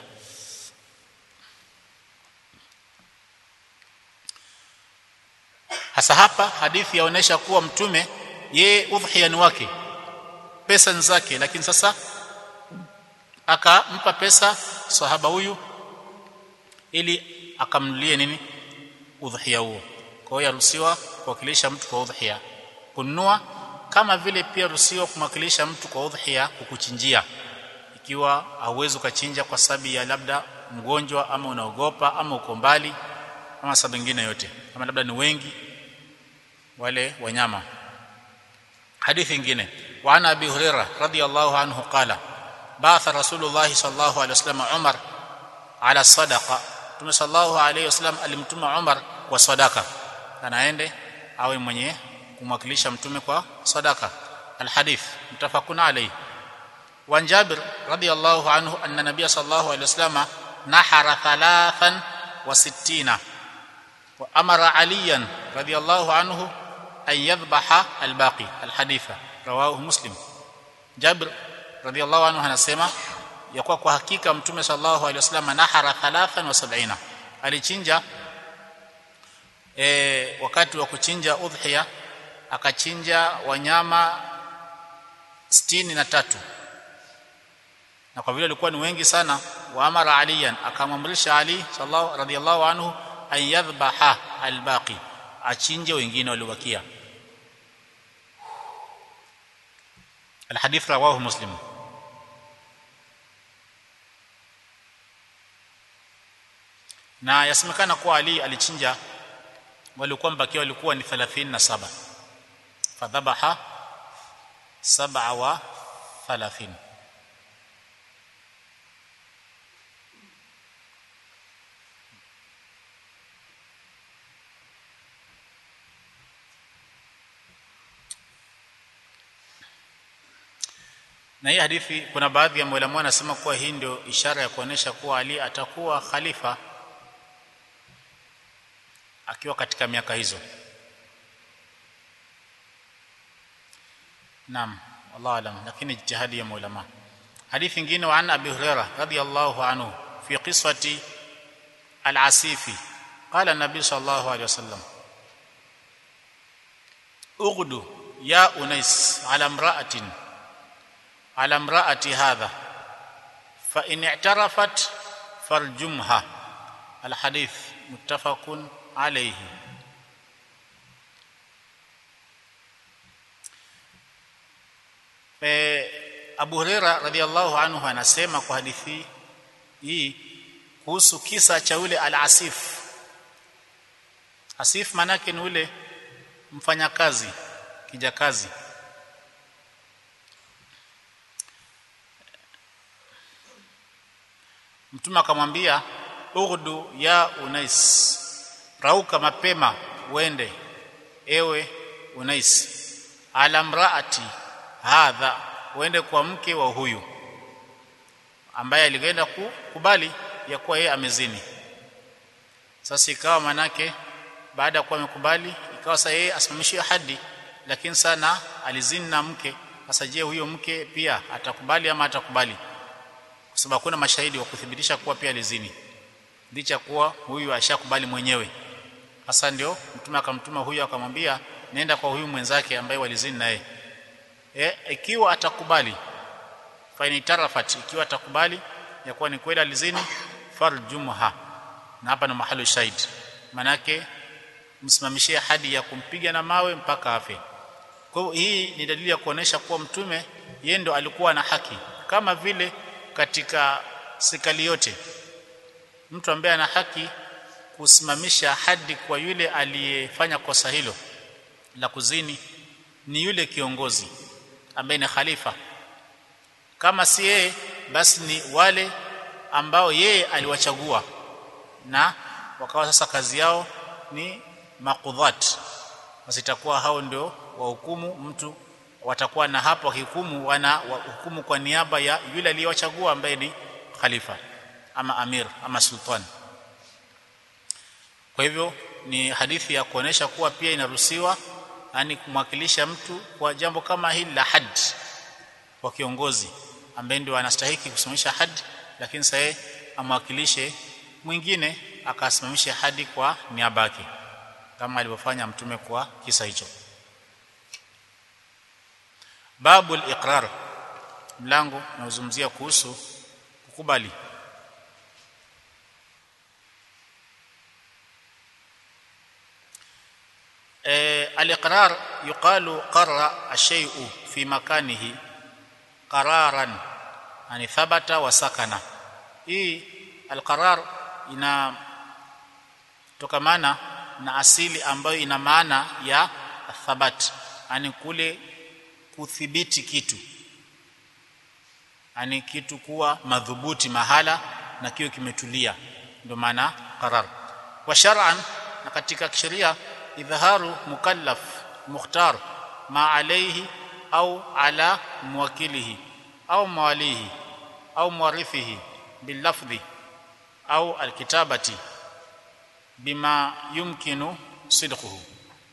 hasa hapa hadithi yaonesha kuwa mtume yeye udhiya ni wake pesa ni zake lakini sasa akampa pesa sahaba huyu ili akamnulie nini udhiya huo kwa hiyo yaruhusiwa kuwakilisha mtu kwa udhiya kununua kama vile pia ruhusiwa kumwakilisha mtu kwa udhiya kukuchinjia ikiwa hauwezi ukachinja kwa sababu ya labda mgonjwa ama unaogopa ama uko mbali ama sababu nyingine yote kama labda ni wengi wale wanyama hadithi nyingine wa ana abi hurairah radiyallahu anhu qala ba'atha rasulullah sallallahu alaihi wasallam umar ala sadaqa tume sallallahu alaihi wasallam alimtuma umar kwa sadaka anaende awe mwenye kumwakilisha mtume kwa sadaka alhadith mtafakun alayhi wa jabir radiyallahu anhu anna nabiy sallallahu alayhi wasallam nahara thalathan wa sittina wa amara aliyan radiyallahu anhu an yadhbaha albaqi alhaditha rawahu muslim jabir radiyallahu anhu anasema ya kwa kwa hakika mtume sallallahu alayhi wasallam nahara thalathan wa sab'ina alichinja e, wakati wa kuchinja udhiya akachinja wanyama sitini na tatu na kwa vile walikuwa ni wengi sana wa amara aliyan akamamrisha ali sallallahu radiyallahu anhu an yadhbaha albaqi achinje wengine waliobakia الحديث رواه مسلم na yasemekana kuwa Ali alichinja walikuwa mbakia walikuwa ni 37 fadhabaha sab'a wa 30 na hii hadithi kuna baadhi ya maulama wanasema kuwa hii ndio ishara ya kuonesha kuwa Ali atakuwa khalifa akiwa katika miaka hizo naam wallahu alam lakini jihadi ya maulama hadithi nyingine wa an abi hurairah radiyallahu anhu fi qiswati al-asifi qala an-nabi sallallahu alayhi wasallam ughdu ya unais ala imra'atin ala imra'ati hadha fa in i'tarafat farjumha al-hadith muttafaqun alayhi Abu Huraira radhiallahu anhu anasema kwa hadithi hii kuhusu kisa cha ule al-asif asif manake ni ule mfanyakazi kijakazi mtume akamwambia ughdu ya unais rauka mapema uende ewe unais ala mraati hadha uende kwa mke wa huyu ambaye alikwenda kukubali ya kuwa yeye amezini sasa ikawa manake baada ya kuwa amekubali ikawa sasa yeye asimamishiwe hadi lakini sana alizini na mke sasa je huyo mke pia atakubali ama atakubali kwa sababu kuna mashahidi wa kuthibitisha kuwa pia alizini licha kuwa huyu ashakubali mwenyewe sasa ndio mtume akamtuma huyu akamwambia nenda kwa huyu mwenzake ambaye walizini naye e, ikiwa atakubali faini tarafat ikiwa atakubali ya kuwa ni kweli alizini farjumha na hapa na mahali shahid manake msimamishie hadi ya kumpiga na mawe mpaka afe kwa hiyo hii ni dalili ya kuonesha kuwa mtume yeye ndo alikuwa na haki kama vile katika serikali yote mtu ambaye ana haki kusimamisha hadi kwa yule aliyefanya kosa hilo la kuzini ni yule kiongozi ambaye ni khalifa kama si yeye basi ni wale ambao yeye aliwachagua na wakawa sasa kazi yao ni makudhat wasitakuwa hao ndio wahukumu mtu watakuwa na hapo wakihukumu wana hukumu kwa niaba ya yule aliyewachagua ambaye ni khalifa ama amir ama sultan kwa hivyo ni hadithi ya kuonesha kuwa pia inaruhusiwa yani kumwakilisha mtu kwa jambo kama hili la had kwa kiongozi ambaye ndio anastahili kusimamisha had lakini sasa amwakilishe mwingine akasimamisha hadi kwa niaba yake kama alivyofanya mtume kwa kisa hicho babu al-iqrar mlango unaozungumzia kuhusu kukubali al-iqrar yuqalu qarra ash-shay'u fi makanihi qararan yani thabata wa sakana hii al-qarar ina tokamana na asili ambayo ina maana ya thabat yani kule kuthibiti kitu yani kitu kuwa madhubuti mahala na kiwe kimetulia ndio maana qarar wa shar'an na katika kisheria idhaharu mukallaf mukhtar ma alayhi au ala muwakilihi au mawalihi au muwarithihi bilafdhi au alkitabati bima yumkinu sidquhu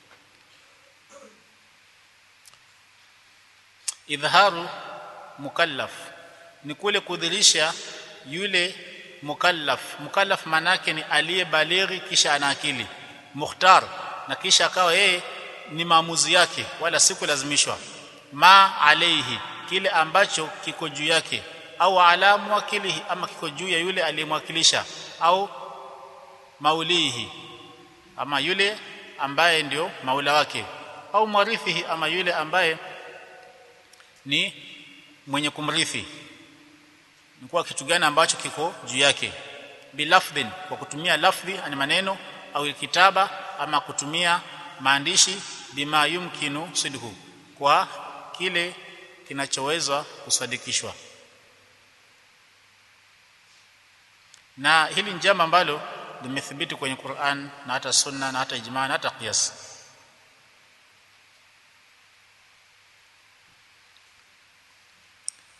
idhaharu mukallaf ni kule kudhirisha yule mukallaf mukallaf manake ni aliyebalighi kisha ana akili mukhtar na kisha akawa yeye ni maamuzi yake wala si kulazimishwa ma alaihi kile ambacho kiko juu yake au ala mwakilihi ama kiko juu ya yule aliyemwakilisha au maulihi ama yule ambaye ndio maula wake au mwarithihi ama yule ambaye ni mwenye kumrithi ni kwa kitu gani ambacho kiko juu yake bilafdhin kwa kutumia lafdhi ani maneno au kitaba ama kutumia maandishi bima yumkinu sidhu kwa kile kinachoweza kusadikishwa na hili ni jambo ambalo limethibiti kwenye Qur'an na hata sunna na hata ijma na hata qiyas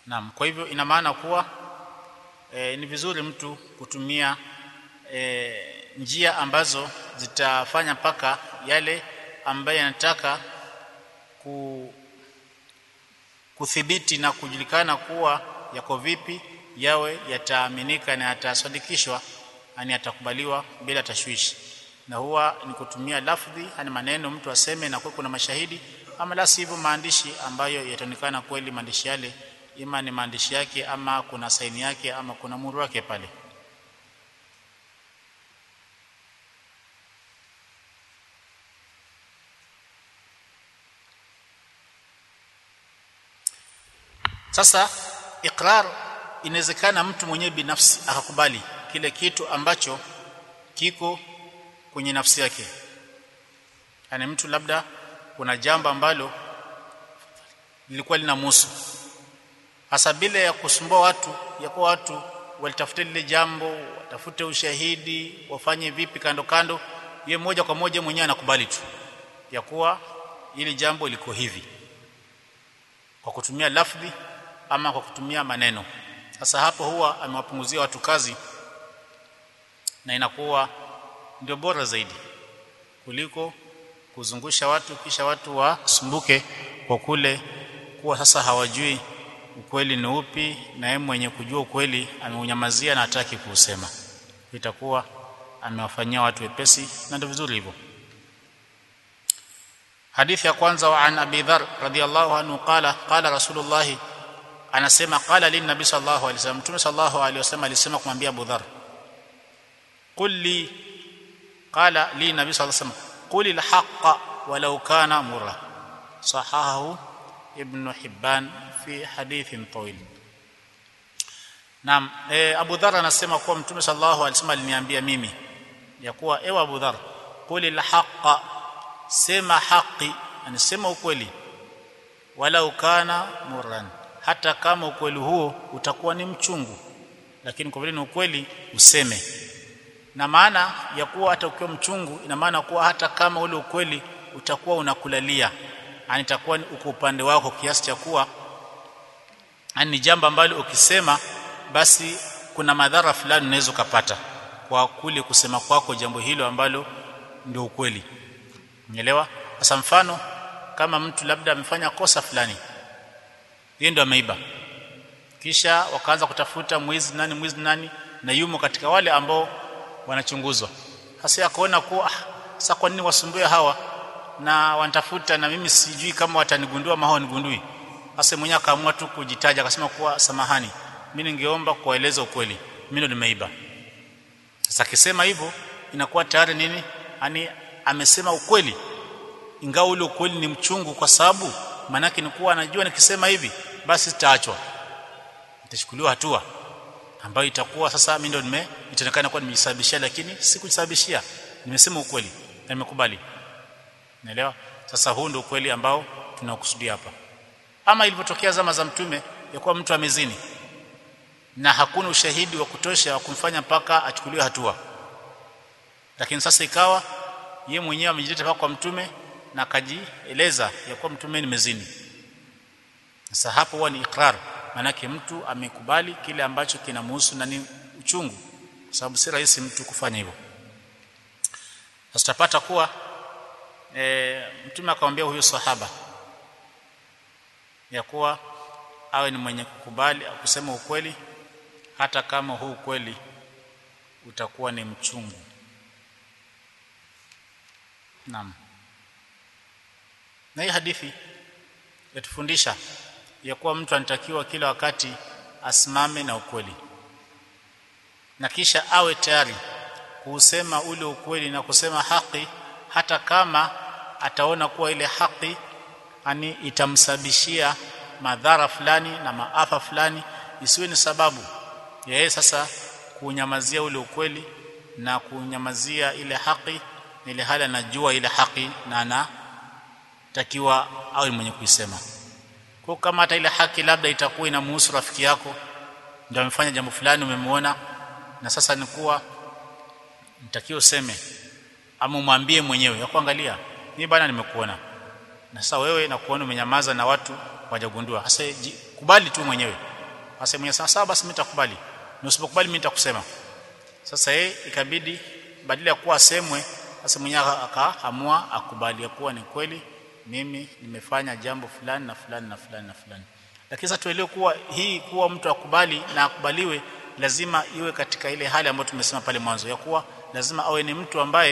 naam kwa hivyo ina maana kuwa e, ni vizuri mtu kutumia e, njia ambazo zitafanya mpaka yale ambaye anataka ku kuthibiti na kujulikana kuwa yako vipi yawe yataaminika na yatasadikishwa yani yatakubaliwa bila tashwishi na huwa ni kutumia lafdhi yani maneno mtu aseme na kwa kuna mashahidi ama la sivyo maandishi ambayo yataonekana kweli maandishi yale ima ni maandishi yake ama kuna saini yake ama kuna muru wake pale sasa iqrar inawezekana mtu mwenyewe binafsi akakubali kile kitu ambacho kiko kwenye nafsi yake yani mtu labda kuna jambo ambalo lilikuwa linamhusu hasa bila ya kusumbua watu ya kuwa watu walitafute lile jambo watafute ushahidi wafanye vipi kando kando ye moja kwa moja mwenyewe anakubali tu ya kuwa ili jambo liko hivi kwa kutumia lafdhi ama kwa kutumia maneno sasa hapo huwa amewapunguzia watu kazi na inakuwa ndio bora zaidi kuliko kuzungusha watu kisha watu wasumbuke kwa kule kuwa sasa hawajui ukweli ni upi na yeye mwenye kujua ukweli ameunyamazia na hataki kuusema itakuwa amewafanyia watu wepesi na ndio vizuri hivyo hadithi ya kwanza wa an abi dhar radhiyallahu anhu qala qala rasulullah anasema qala lin nabi sallallahu alaihi wasallam mtume sallallahu alaihi wasallam alisema kumwambia abu dhar qul li qala li nabi sallallahu alaihi wasallam qul al haqq walau kana murra sahahu ibn hibban fi hadithin tawil Naam, e, Abu Dharr anasema kuwa Mtume sallallahu alaihi wasallam aliniambia mimi ya kuwa ewe Abu Dharr, quli haqa sema haki, anasema ukweli, wala ukana murran, hata kama ukweli huo utakuwa ni mchungu, lakini kwa vile ni ukweli useme. Na maana ya kuwa hata ukiwa mchungu, ina maana kuwa hata kama ule ukweli utakuwa unakulalia, yani itakuwa uko upande wako kiasi cha kuwa yani ni jambo ambalo ukisema basi kuna madhara fulani unaweza kupata kwa kule kusema kwako jambo hilo ambalo ndio ukweli. Umeelewa? Sasa mfano kama mtu labda amefanya kosa fulani. Yeye ndio ameiba. Kisha wakaanza kutafuta mwizi nani mwizi nani na yumo katika wale ambao wanachunguzwa. Sasa akaona kuwa ah, sasa kwa nini wasumbue hawa na wanatafuta na mimi sijui kama watanigundua ama hawanigundui. Sasa mwenyewe akaamua tu kujitaja akasema kuwa samahani mimi ningeomba kuwaeleza ukweli mimi ndo nimeiba sasa akisema hivyo inakuwa tayari nini yani amesema ukweli ingawa ule ukweli ni mchungu kwa sababu manake ni kuwa anajua nikisema hivi basi sitaachwa nitachukuliwa hatua ambayo itakuwa sasa mimi ndo nime itaonekana kuwa nimejisababishia lakini sikujisababishia nimesema ukweli na nimekubali naelewa sasa huu ndio ukweli ambao tunakusudia hapa ama ilivyotokea zama za mtume ya kuwa mtu amezini na hakuna ushahidi wa kutosha wa kumfanya mpaka achukuliwe hatua lakini sasa ikawa ye mwenyewe amejileta mpaka kwa mtume na akajieleza ya kuwa mtume nimezini sasa hapo huwa ni ikrar maanake mtu amekubali kile ambacho kinamhusu na ni uchungu kwa sababu si rahisi mtu kufanya hivyo sasa tutapata kuwa e, mtume akamwambia huyo sahaba ya kuwa awe ni mwenye kukubali au kusema ukweli hata kama huu ukweli utakuwa ni mchungu naam na hii hadithi yatufundisha ya kuwa mtu anatakiwa kila wakati asimame na ukweli na kisha awe tayari kusema ule ukweli na kusema haki hata kama ataona kuwa ile haki ani itamsababishia madhara fulani na maafa fulani isiwe ni sababu ya yeye sasa kunyamazia ule ukweli na kunyamazia ile haki ile hali anajua ile haki na anatakiwa awe mwenye kuisema kwa kama hata ile haki labda itakuwa inamhusu rafiki yako ndio amefanya jambo fulani umemwona na sasa ni kuwa mtakiwa useme ama umwambie mwenyewe ya kuangalia mimi bana nimekuona na sasa wewe na kuona umenyamaza na watu wajagundua sasa kubali tu mwenyewe Sasa mwenye sawa sawa basi mimi nitakubali na usipokubali mimi nitakusema sasa yeye ikabidi badala ya kuwa asemwe sasa mwenyewe akaamua akubali ya kuwa ni kweli mimi nimefanya jambo fulani na fulani na fulani na fulani lakini sasa tuelewe kuwa hii kuwa mtu akubali na akubaliwe lazima iwe katika ile hali ambayo tumesema pale mwanzo ya kuwa lazima awe ni mtu ambaye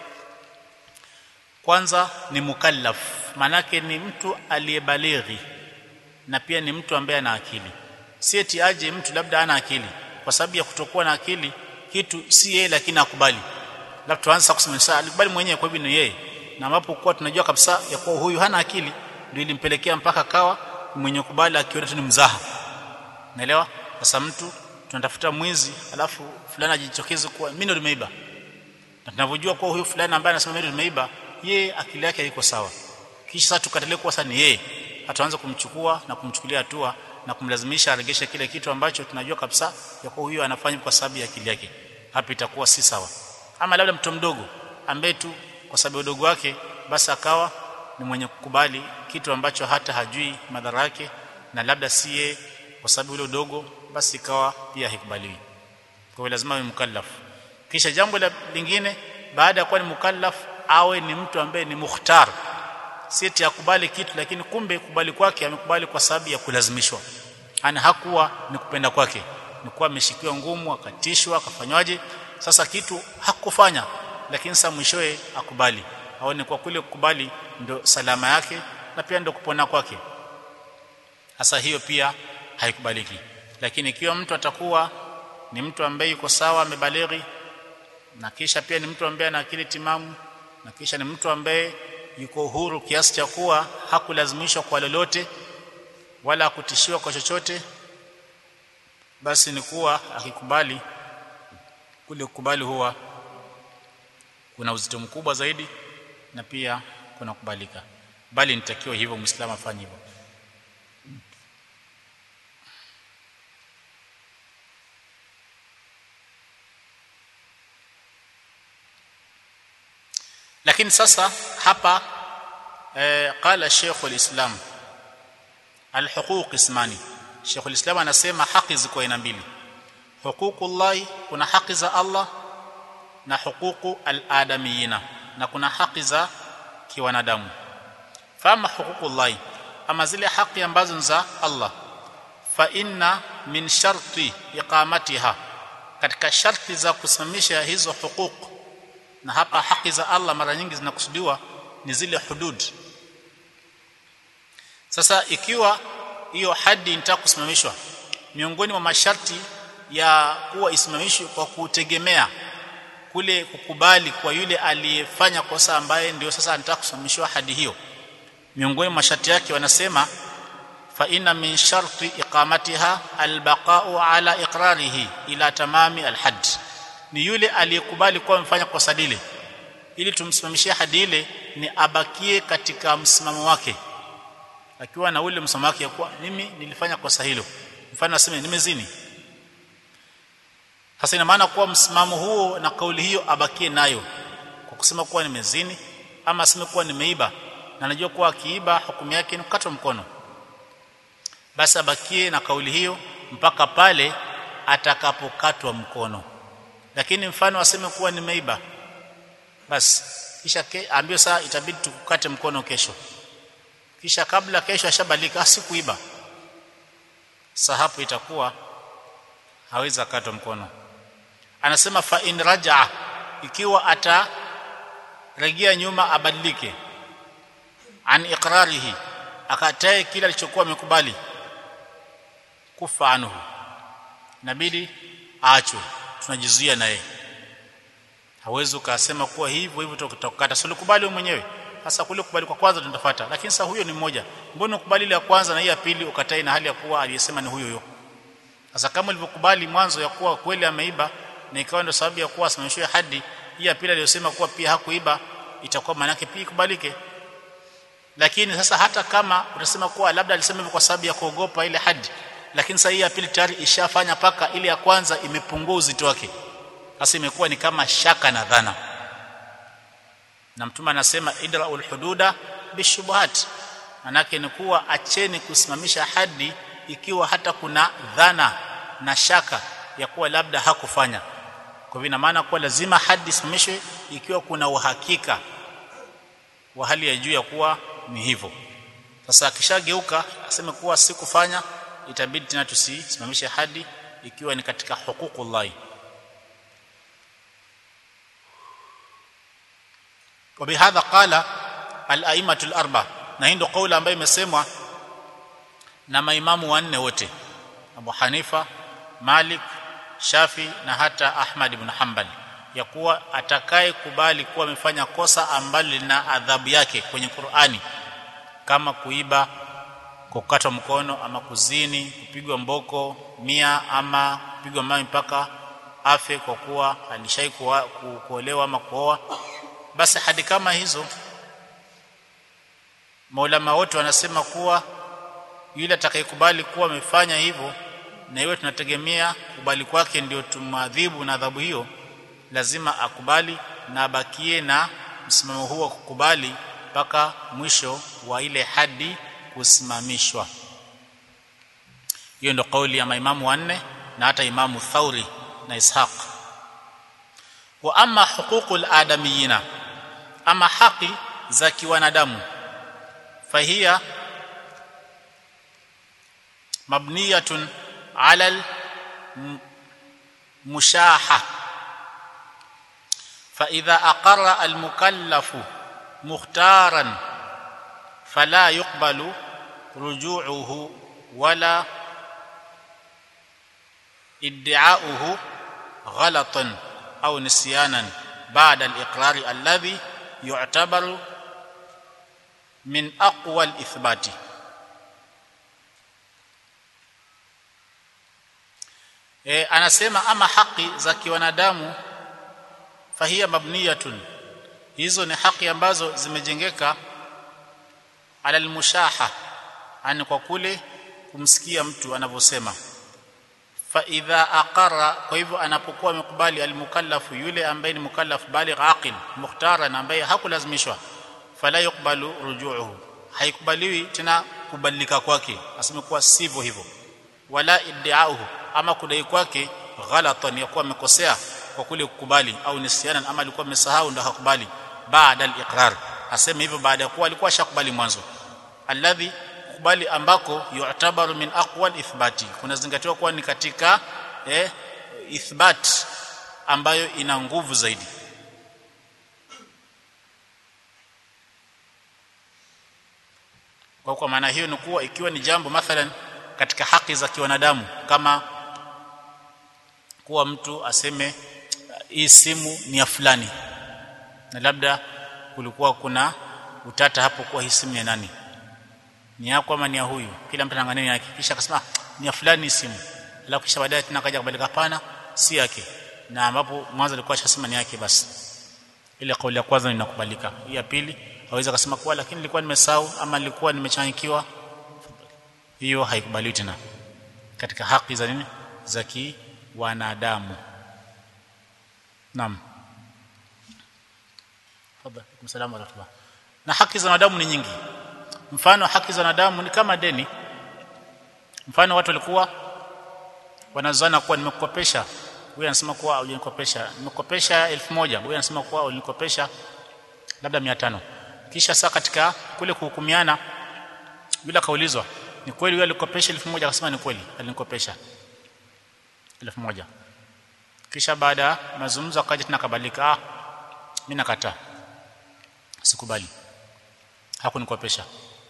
kwanza ni mukallaf manake ni mtu aliyebalighi na pia ni mtu ambaye ana akili si eti aje mtu labda ana akili kwa sababu ya kutokuwa na akili kitu si yeye lakini akubali labda tuanze kusema sasa alikubali mwenyewe kwa hivyo ni yeye na ambapo kwa tunajua kabisa ya kuwa huyu hana akili ndio ilimpelekea mpaka kawa mwenye kubali akiona tu ni mzaha naelewa sasa mtu tunatafuta mwizi alafu fulani ajitokeze kuwa mimi ndo nimeiba na tunavyojua kuwa huyu fulani ambaye anasema mimi ndo nimeiba yeye akili yake haiko sawa kisha sasa tukatalie kuwa sasa ni yeye ataanza kumchukua na kumchukulia hatua na kumlazimisha aregeshe kile kitu ambacho tunajua kabisa ya kuwa huyu anafanya kwa sababu ya akili yake hapa itakuwa si sawa ama labda mtoto mdogo ambaye tu kwa sababu ya udogo wake basi akawa ni mwenye kukubali kitu ambacho hata hajui madhara yake na labda si yeye kwa sababu ile udogo basi ikawa pia haikubaliwi kwa hiyo lazima awe mukallaf kisha jambo la lingine baada ya kuwa ni mukallaf awe ni mtu ambaye ni mukhtar si eti akubali kitu lakini kumbe kubali kwake amekubali kwa sababu ya kulazimishwa ana hakuwa ni kupenda kwake ni kuwa ameshikiwa ngumu akatishwa akafanywaje sasa kitu hakufanya lakini sasa mwishoe akubali aone kwa kule kukubali ndo salama yake na pia ndo kupona kwake hasa hiyo pia haikubaliki lakini ikiwa mtu atakuwa ni mtu ambaye yuko sawa amebalighi na kisha pia ni mtu ambaye ana akili timamu na kisha ni mtu ambaye yuko huru kiasi cha kuwa hakulazimishwa kwa lolote wala kutishiwa kwa chochote basi ni kuwa akikubali kule kukubali huwa kuna uzito mkubwa zaidi na pia kuna kubalika bali nitakiwa hivyo muislamu afanye hivyo lakini sasa hapa eh, qala Sheikh al-Islam al-huquq ismani Sheikh al-Islam anasema haki ziko aina mbili huququllah kuna haki za Allah na huququ al-adamiyina na kuna haki za kiwanadamu fama huququllah ama zile haki ambazo za Allah fa inna min sharti iqamatiha katika sharti za kusimamisha hizo huquq na hapa haki za Allah mara nyingi zinakusudiwa ni zile hudud sasa ikiwa hiyo hadi inataka kusimamishwa miongoni mwa masharti ya kuwa isimamishwe kwa kutegemea kule kukubali kwa yule aliyefanya kosa ambaye ndio sasa anataka kusimamishwa hadi hiyo miongoni mwa masharti yake wanasema fa inna min sharti iqamatiha albaqa'u ala iqrarihi ila tamami alhadd ni yule aliyekubali kuwa amefanya kosa lile ili tumsimamishie hadi ile ni abakie katika msimamo wake akiwa na ule msimamo wake kuwa mimi nilifanya kosa hilo mfano aseme nimezini sasa ina maana kuwa msimamo huo na kauli hiyo abakie nayo kwa kusema kuwa nimezini ama aseme kuwa nimeiba na najua kuwa akiiba hukumu yake ni kukatwa mkono basi abakie na kauli hiyo mpaka pale atakapokatwa mkono lakini mfano aseme kuwa nimeiba basi kisha ambio saa itabidi tukukate mkono kesho kisha kabla kesho ashabalika sikuiba sasa hapo itakuwa hawezi akatwa mkono anasema fa in rajaa ikiwa atarejea nyuma abadilike an iqrarihi akatae kila alichokuwa amekubali kufa anhu inabidi aachwe tunajizuia naye hawezi ukasema kuwa hivyo hivyo tutakukata sio kubali wewe mwenyewe hasa kule kubali kwa kwanza tutafuata lakini sasa huyo ni mmoja mbona ukubali ile ya kwanza na hii ya pili ukatai na hali ya kuwa aliyesema ni huyo huyo sasa kama ulivyokubali mwanzo ya kuwa kweli ameiba na ikawa ndio sababu ya kuwa asimamishwe hadi hii ya pili aliyosema kuwa pia hakuiba itakuwa maana yake pia ikubalike lakini sasa hata kama utasema kuwa labda alisema hivyo kwa sababu ya kuogopa ile hadi lakini sasa hii ya pili tayari ishafanya paka ile ya kwanza imepungua uzito wake sasa imekuwa ni kama shaka na dhana na mtume anasema idraul hududa bishubuhat manake ni kuwa acheni kusimamisha hadi ikiwa hata kuna dhana na shaka ya kuwa labda hakufanya kwa hivyo ina maana kuwa lazima hadi isimamishwe ikiwa kuna uhakika wa hali ya juu ya kuwa ni hivyo sasa akishageuka aseme kuwa sikufanya itabidi tena tusisimamishe hadi ikiwa ni katika huququllahi وبهذا قال الائمه الاربعه na hii ndio kauli ambayo imesemwa na maimamu wanne wote Abu Hanifa Malik Shafi na hata Ahmad ibn Hanbal ya kuwa atakaye kubali kuwa amefanya kosa ambalo lina adhabu yake kwenye Qur'ani kama kuiba kukatwa mkono ama kuzini kupigwa mboko mia ama kupigwa mawe mpaka afe kwa kuwa alishai kuolewa ama kuoa basi hadi kama hizo maulama wote wanasema kuwa yule atakayekubali kuwa amefanya hivyo na iwe tunategemea kubali kwake ndio tumadhibu na adhabu hiyo lazima akubali na abakie na msimamo huo kukubali mpaka mwisho wa ile hadi kusimamishwa hiyo ndio kauli ya maimamu wanne na hata imamu Thauri na Ishaq wa amma huququl adamiyina ama haki za kiwanadamu fahia mabniyatun ala mushaha فإذا أقر المكلف مختارا فلا يقبل رجوعه ولا ادعاؤه غلطا أو نسيانا بعد الإقرار الذي يعتبر من أقوى الإثبات e, anasema ama haki za kiwanadamu fahia mabniyatun hizo ni haki ambazo zimejengeka ala almushaha ani kwa kule kumsikia mtu anavyosema fa idha aqara kwa hivyo anapokuwa amekubali almukallafu yule ambaye ni mukallaf baligh aqil mukhtaran ambaye hakulazimishwa fala yuqbalu rujuuhu haikubaliwi tena kubadilika kwake aseme kuwa sivyo hivyo wala iddiauhu ama kudai kwake ghalatan ya kuwa amekosea kwa kule kukubali au nisyanan ama alikuwa amesahau ndo hakubali baada al-iqrar aseme hivyo baada ya kuwa alikuwa ashakubali mwanzo alladhi kubali ambako yu'tabaru min aqwa al-ithbati kunazingatiwa kuwa ni katika eh, ithbat ambayo ina nguvu zaidi kwa kwa maana hiyo ni kuwa ikiwa ni jambo mathalan katika haki za kiwanadamu kama kuwa mtu aseme hii simu ni ya fulani na labda kulikuwa kuna utata hapo kuwa hii simu ni ya nani ni yako ama ni ya huyu kila mtu anaangalia yake kisha akasema ni ya fulani simu alafu kisha baadaye tena kaja kubadilika hapana si yake na ambapo mwanzo alikuwa ashasema ni yake basi ile kauli ya kwanza inakubalika hii ya pili hawezi kusema kuwa lakini nilikuwa nimesahau ama nilikuwa nimechangikiwa hiyo haikubaliwi tena katika haki za nini za kiwanadamu naam tafadhali msalamu alaykum na haki za wanadamu ni nyingi mfano haki za wanadamu ni kama deni mfano watu walikuwa wanazana kuwa nimekukopesha huyu anasema kuwa hujanikopesha nimekukopesha 1000 huyu anasema kuwa ulinikopesha labda 500 kisha saa katika kule kuhukumiana yule akaulizwa ni kweli yule alikopesha 1000 akasema ni kweli alinikopesha 1000 kisha baada ya mazungumzo akaja tena kabadilika ah mimi nakataa sikubali hakunikopesha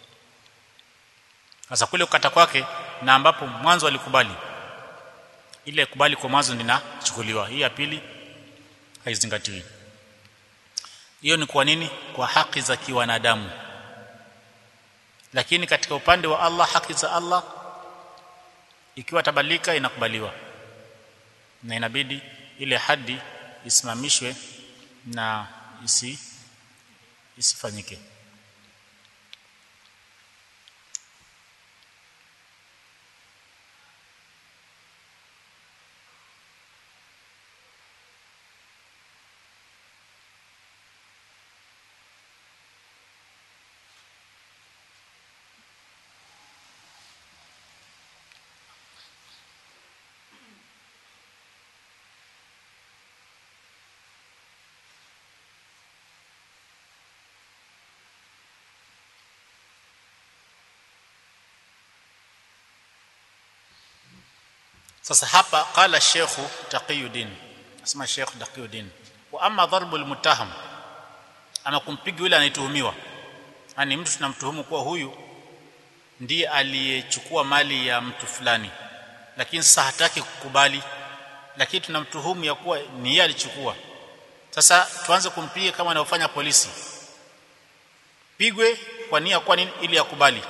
sasa kule kukata kwake na ambapo mwanzo alikubali ile kubali kwa mwanzo ndinachukuliwa hii ya pili haizingatiwi hiyo ni kwa nini kwa haki za kiwanadamu lakini katika upande wa Allah haki za Allah ikiwa tabadilika inakubaliwa na inabidi ile hadi isimamishwe na isi isifanyike sasa hapa qala Sheikh Taqiyuddin asema Sheikh Taqiyuddin wa amma dharbu almutaham ama kumpiga yule anayetuhumiwa yani mtu tunamtuhumu kuwa huyu ndiye aliyechukua mali ya mtu fulani lakini sasa hataki kukubali lakini tunamtuhumu ya kuwa ni yeye alichukua sasa tuanze kumpiga kama anavyofanya polisi pigwe kwa nia kwa nini ili akubali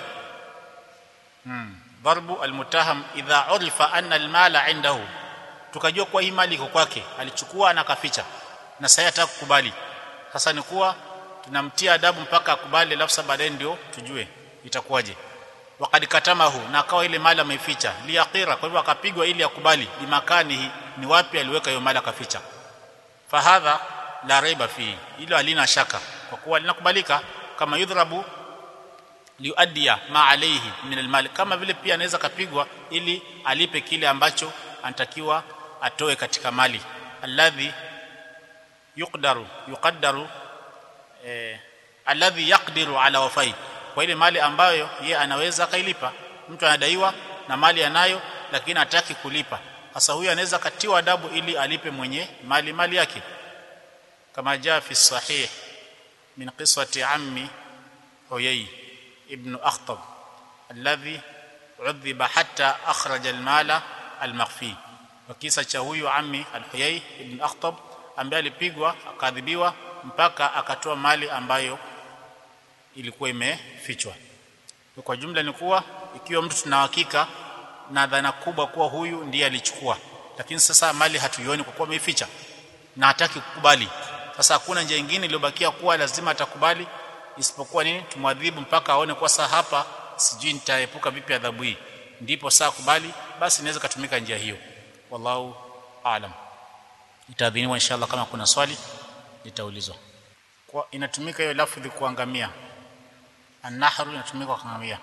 hmm. darbu almutaham idha urifa anna almala indahu tukajua kwa hii mali iko kwake alichukua na kaficha na sasa hataka kukubali sasa ni kuwa tunamtia adabu mpaka akubali alafu baadaye ndio tujue itakuwaje wakati katamahu na akawa ile mali ameificha liaqira kwa hivyo akapigwa ili akubali bimakani ni wapi aliweka hiyo mali akaficha fahadha la raiba fi hilo halina shaka kwa kuwa linakubalika kama yudhrabu liuaddiya ma alayhi min almal kama vile pia anaweza kapigwa ili alipe kile ambacho anatakiwa atoe katika mali alladhi yuqdaru yuqaddaru eh, alladhi yaqdiru ala wafai kwa ile mali ambayo ye anaweza kailipa mtu anadaiwa na mali anayo lakini hataki kulipa sasa huyu anaweza katiwa adabu ili alipe mwenye mali mali yake kama jaa fi sahih min qisati ammi huyay ibn akhtab alladhi udhiba hatta akhraja almala almakhfi wa kisa cha huyu ammi alhuyay ibn akhtab ambaye alipigwa akadhibiwa mpaka akatoa mali ambayo ilikuwa imefichwa kwa jumla ni kuwa ikiwa mtu tuna hakika na dhana kubwa kuwa huyu ndiye alichukua lakini sasa mali hatuioni kwa kuwa ameificha na hataki kukubali sasa hakuna njia nyingine iliyobakia kuwa lazima atakubali isipokuwa nini tumwadhibu mpaka aone kwa saa hapa sijui nitaepuka vipi adhabu hii ndipo saa kubali basi inaweza kutumika njia hiyo wallahu aalam itaadhiniwa inshallah kama kuna swali litaulizwa kwa inatumika hiyo lafdhi kuangamia annahru inatumika kwa kuangamia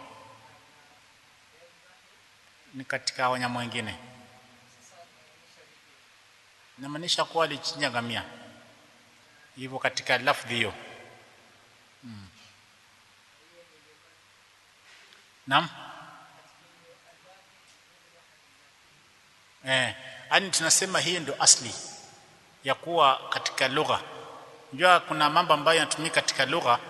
ni katika wanyama wengine inamaanisha kuwa alichinja ngamia hivyo katika lafdhi hiyo hmm. Naam eh yani tunasema hii ndio asli ya kuwa katika lugha unajua kuna mambo ambayo yanatumika katika lugha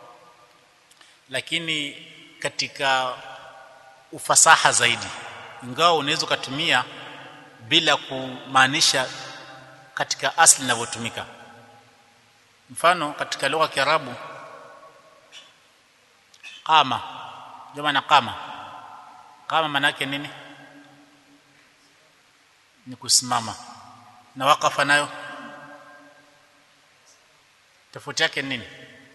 lakini katika ufasaha zaidi ingawa unaweza kutumia bila kumaanisha katika asli inavyotumika mfano katika lugha ya Kiarabu qama jamaa qama qama maana yake nini ni kusimama na waqafa nayo tofauti yake nini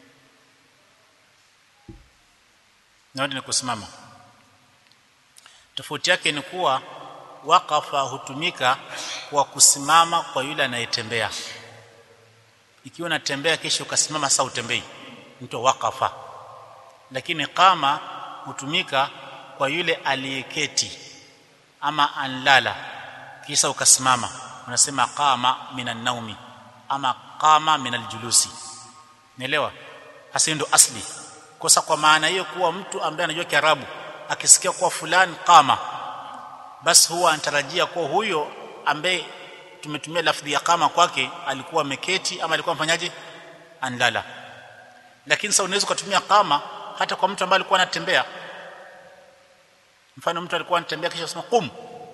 na ni kusimama tofauti yake ni kuwa waqafa hutumika kwa kusimama kwa yule anayetembea ikiwa unatembea kisha ukasimama sasa utembei mtu waqafa lakini qama hutumika kwa yule aliyeketi ama anlala kisha ukasimama unasema qama minan naumi ama qama minal julusi nielewa hasa ndo asli kosa kwa maana hiyo kuwa mtu ambaye anajua Kiarabu akisikia kuwa fulani qama basi huwa anatarajia kuwa huyo ambaye tumetumia lafdhi ya kama kwake alikuwa ameketi ama alikuwa mfanyaje anlala lakini sasa unaweza kutumia kama hata kwa mtu ambaye alikuwa anatembea mfano mtu alikuwa anatembea kisha usema qum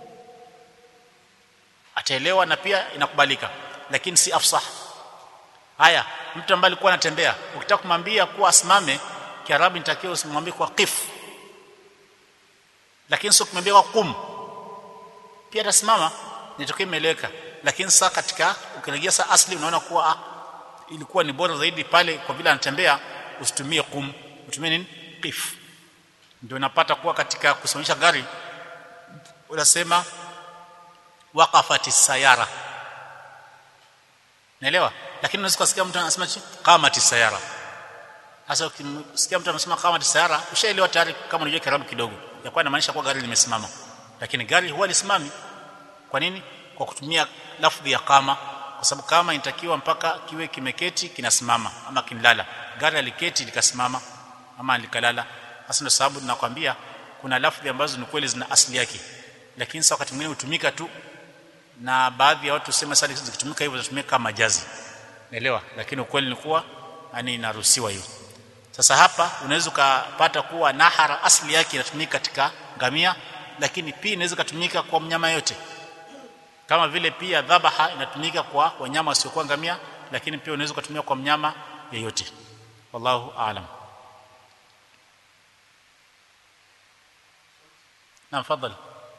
ataelewa na pia inakubalika lakini si afsah haya mtu ambaye alikuwa anatembea ukitaka kumwambia kuwa asimame kiarabu nitakiwa usimwambie kwa qif lakini sio kumwambia kwa qum pia atasimama nitokee imeeleweka lakini sasa katika ukirejea sasa asli unaona kuwa ah, ilikuwa ni bora zaidi pale kwa vile anatembea usitumie kum utumie nini qif ndio unapata kuwa katika kusimamisha gari unasema waqafati sayara naelewa lakini unaweza kusikia mtu anasema qamati sayara sasa ukisikia mtu anasema qamati sayara ushaelewa tayari kama unajua Kiarabu kidogo ya kwa inamaanisha kuwa gari limesimama lakini gari huwa lisimami kwa nini kwa kutumia lafdhi ya kama kwa sababu kama inatakiwa mpaka kiwe kimeketi kinasimama ama kinlala gari aliketi likasimama ama likalala hasa ndio sababu tunakwambia kuna lafdhi ambazo ni kweli zina asili yake lakini sasa wakati mwingine hutumika tu na baadhi ya watu sema sasa zikitumika hivyo zinatumika kama majazi naelewa lakini ukweli ni kuwa yani inaruhusiwa hiyo sasa hapa unaweza ukapata kuwa nahara asli yake inatumika katika ngamia lakini pia inaweza kutumika kwa mnyama yote kama vile pia dhabaha inatumika kwa wanyama wasiokuwa ngamia lakini pia unaweza kutumia kwa mnyama yeyote wallahu aalam naam fadhali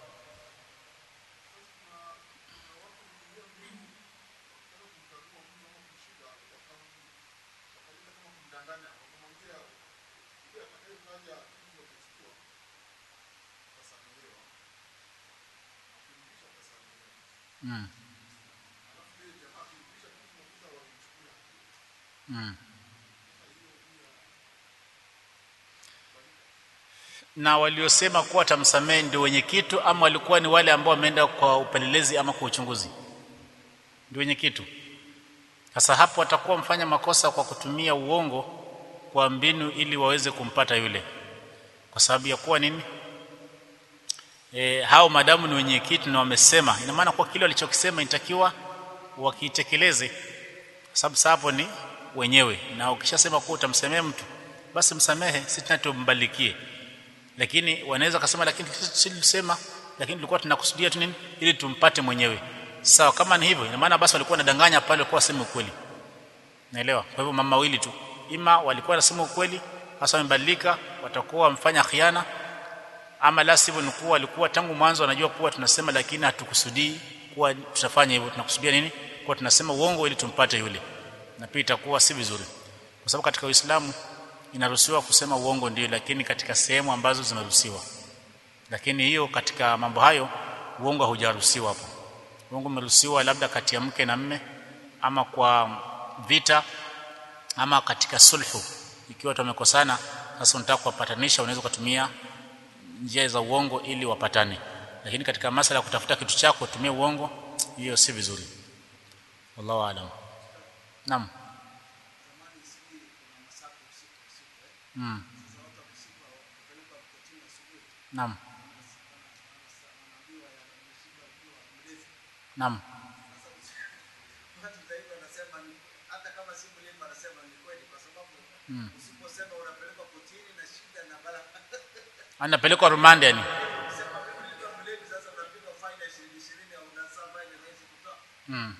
Mm. Mm. na waliosema kuwa tamsamehe ndio wenye kitu ama walikuwa ni wale ambao wameenda kwa upelelezi ama kwa uchunguzi ndio wenye kitu sasa hapo watakuwa mfanya makosa kwa kutumia uongo kwa mbinu ili waweze kumpata yule kwa sababu ya kuwa nini e, hao madamu ni wenye kitu na wamesema ina maana kwa kile walichokisema inatakiwa wakitekeleze sababu hapo ni wenyewe na ukishasema kuwa utamsemea mtu basi msamehe si tena tumbalikie lakini wanaweza kusema lakini sisi tulisema lakini tulikuwa tunakusudia tu nini ili tumpate mwenyewe sawa kama ni hivyo ina maana basi walikuwa wanadanganya pale kwa sema ukweli naelewa kwa hivyo mama wawili tu ima walikuwa wanasema ukweli hasa wamebadilika watakuwa wamfanya khiana ama la sivyo ni kuwa walikuwa tangu mwanzo wanajua kuwa tunasema lakini hatukusudii kuwa tutafanya hivyo tunakusudia nini kuwa tunasema uongo ili tumpate yule na pia itakuwa si vizuri kwa sababu katika Uislamu inaruhusiwa kusema uongo ndio lakini katika sehemu ambazo zinaruhusiwa lakini hiyo katika mambo hayo uongo haujaruhusiwa hapo uongo umeruhusiwa labda kati ya mke na mme ama kwa vita ama katika sulhu ikiwa watu wamekosana sasa unataka kuwapatanisha unaweza kutumia njia za uongo ili wapatane lakini katika masala ya kutafuta kitu chako tumia uongo hiyo si vizuri wallahu aalam naam mm. naam naam Mm. anapelekwa rumande yani mm.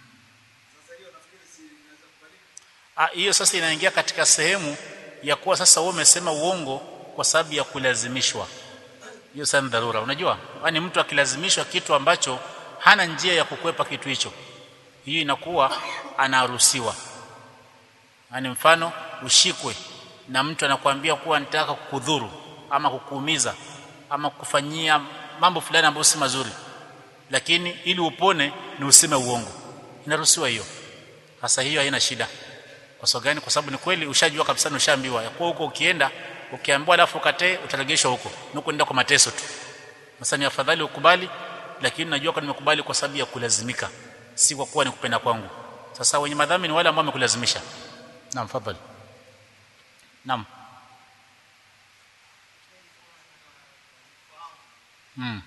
Ah, hiyo sasa inaingia katika sehemu ya kuwa sasa wewe umesema uongo kwa sababu ya kulazimishwa hiyo sasa ni dharura unajua yani mtu akilazimishwa kitu ambacho hana njia ya kukwepa kitu hicho hiyo inakuwa anaruhusiwa yani mfano ushikwe na mtu anakuambia kuwa nitaka kukudhuru ama kukuumiza ama kufanyia mambo fulani ambayo si mazuri lakini ili upone ni useme uongo inaruhusiwa hiyo hasa hiyo haina shida kwa sababu gani kwa sababu ni kweli ushajua kabisa ushaambiwa ya kuwa huko ukienda ukiambiwa alafu ukatee utaregeshwa huko nuko nenda kwa mateso tu sasa ni afadhali ukubali lakini najua kwa nimekubali kwa sababu ya kulazimika si kwa kuwa ni kupenda kwangu sasa wenye madhambi ni wale ambao wamekulazimisha naam fadhali naam mm.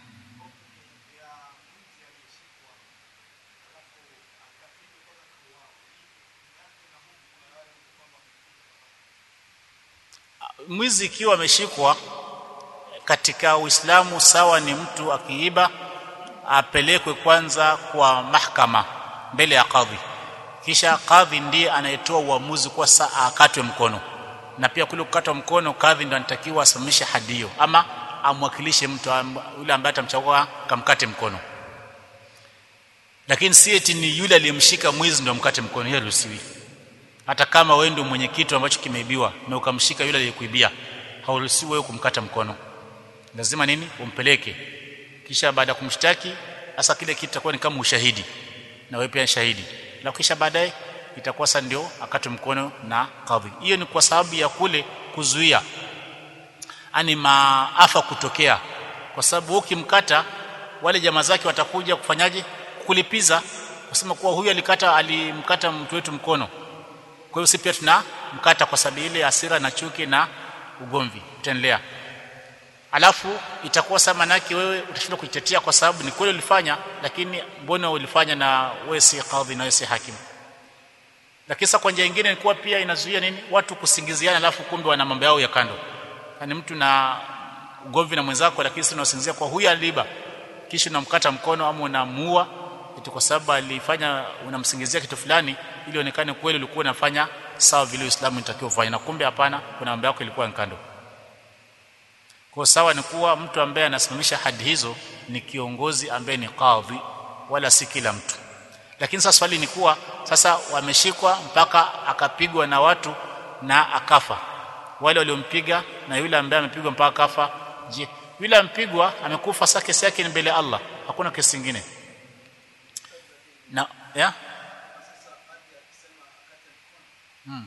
mwizi ikiwa ameshikwa katika Uislamu sawa ni mtu akiiba apelekwe kwanza kwa mahakama mbele ya kadhi kisha kadhi ndiye anayetoa uamuzi kwa saa akatwe mkono na pia kule kukatwa mkono kadhi ndo anatakiwa asimamishe hadi hiyo ama amwakilishe mtu yule ambaye atamchagua kamkate mkono lakini si eti ni yule aliyemshika mwizi ndo mkate mkono hiyo ruhusiwi hata kama wewe ndio mwenye kitu ambacho kimeibiwa na ukamshika yule aliyekuibia hauruhusiwi wewe kumkata mkono lazima nini umpeleke kisha baada ya kumshtaki hasa kile kitu kitakuwa ni kama ushahidi na wewe pia shahidi na kisha baadaye itakuwa sasa ndio akatwe mkono na kadhi hiyo ni kwa sababu ya kule kuzuia ani maafa kutokea kwa sababu ukimkata wale jamaa zake watakuja kufanyaje kulipiza kusema kuwa huyu alikata alimkata mtu wetu mkono kwa hiyo si pia tuna mkata kwa sababu ile hasira na chuki na ugomvi utaendelea alafu itakuwa sasa manake wewe utashindwa kujitetea kwa sababu ni kweli ulifanya lakini mbona ulifanya na wewe si kadhi na wewe si hakimu lakini sasa kwa njia nyingine ni kuwa pia inazuia nini watu kusingiziana alafu kumbe wana mambo yao ya kando yani mtu na ugomvi na mwenzako lakini sasa unasingizia kwa huyu aliba kisha unamkata mkono ama unamuua eti kwa sababu alifanya unamsingizia kitu fulani ili onekane kweli ulikuwa unafanya sawa vile Uislamu unatakiwa ufanye na kumbe hapana kuna mambo yako ilikuwa kando kwa sawa ni kuwa mtu ambaye anasimamisha hadi hizo ni kiongozi ambaye ni kadhi wala si kila mtu lakini sasa swali ni kuwa sasa wameshikwa mpaka akapigwa na watu na akafa wale waliompiga na yule ambaye amepigwa mpaka akafa je yule ampigwa amekufa sasa kesi yake ni mbele ya Allah hakuna kesi nyingine na ya hmm.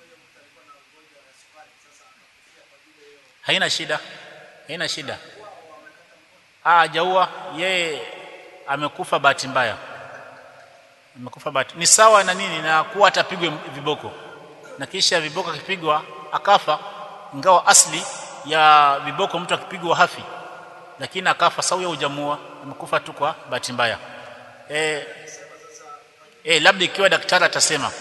haina shida haina shida ah hajaua yeye amekufa bahati mbaya amekufa bahati ni sawa na nini na kuwa atapigwe viboko na kisha viboko akipigwa akafa ingawa asli ya viboko mtu akipigwa hafi lakini akafa sawa hujamua amekufa tu kwa bahati mbaya eh eh labda ikiwa daktari atasema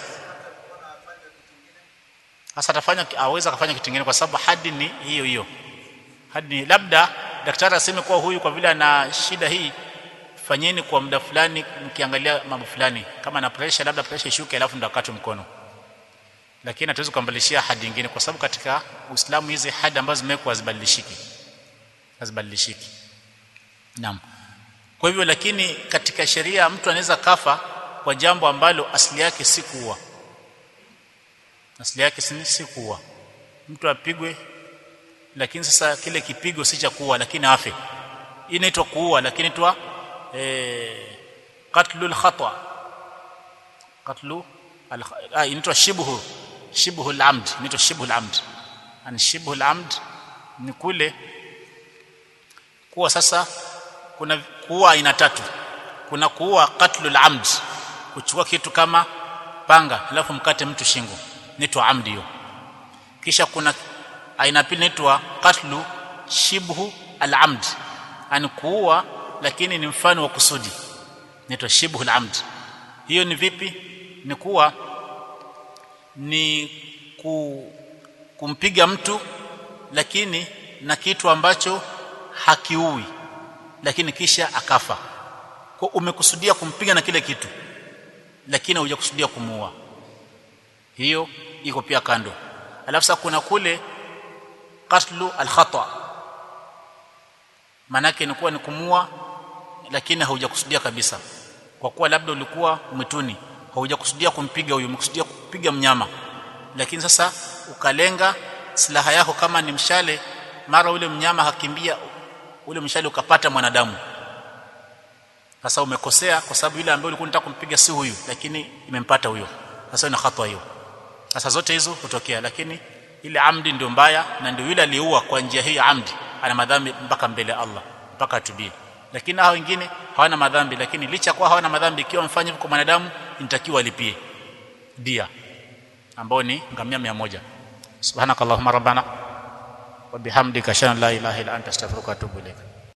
sasa atafanya aweza kufanya kitu kingine kwa sababu hadi ni hiyo hiyo hadi ni labda daktari aseme kuwa huyu kwa vile ana shida hii fanyeni kwa muda fulani mkiangalia mambo fulani kama na pressure labda pressure ishuke alafu ndo akatwe mkono lakini hatuwezi kukambalishia hadi nyingine kwa sababu katika Uislamu hizi hadi ambazo zimewekwa hazibadilishiki hazibadilishiki naam kwa hivyo lakini katika sheria mtu anaweza kafa kwa jambo ambalo asili yake si kuua asili yake si, si kuua mtu apigwe lakini sasa kile kipigo si cha kuua lakini afe hii inaitwa kuua lakini inaitwa eh qatlul khata qatlu ah inaitwa shibhu shibhu al-amd inaitwa shibhu al-amd an shibhu al-amd ni kule kuwa sasa kuna kuua aina tatu kuna kuua qatlul amd kuchukua kitu kama panga alafu mkate mtu shingo inaitwa amdi hiyo kisha kuna aina pili inaitwa qatlu shibhu al-amd ani kuua lakini ni mfano wa kusudi inaitwa shibhu al-amd hiyo ni vipi ni kuwa ni ku, kumpiga mtu lakini na kitu ambacho hakiui lakini kisha akafa kwa umekusudia kumpiga na kile kitu lakini hujakusudia kumuua hiyo iko pia kando alafu sasa kuna kule qatlu al-khata manake ni kuwa ni kumua lakini haujakusudia kabisa kwa kuwa labda ulikuwa mwituni haujakusudia kumpiga huyo umekusudia kupiga mnyama lakini sasa ukalenga silaha yako kama ni mshale mara ule mnyama hakimbia ule mshale ukapata mwanadamu sasa umekosea kwa sababu yule ambaye ulikuwa unataka kumpiga si huyu lakini imempata huyo sasa ina hatwa hiyo sasa zote hizo hutokea lakini ile amdi ndio mbaya na ndio yule aliyeua kwa njia hii amdi ana madhambi mpaka mbele ya Allah mpaka atubie lakini hao wengine hawana madhambi lakini licha kwa hawana madhambi ikiwa mfanye kwa mwanadamu inatakiwa alipie dia ambao ni ngamia 100 subhanakallahumma rabbana wa bihamdika shana la ilaha illa anta astaghfiruka wa atubu ilaik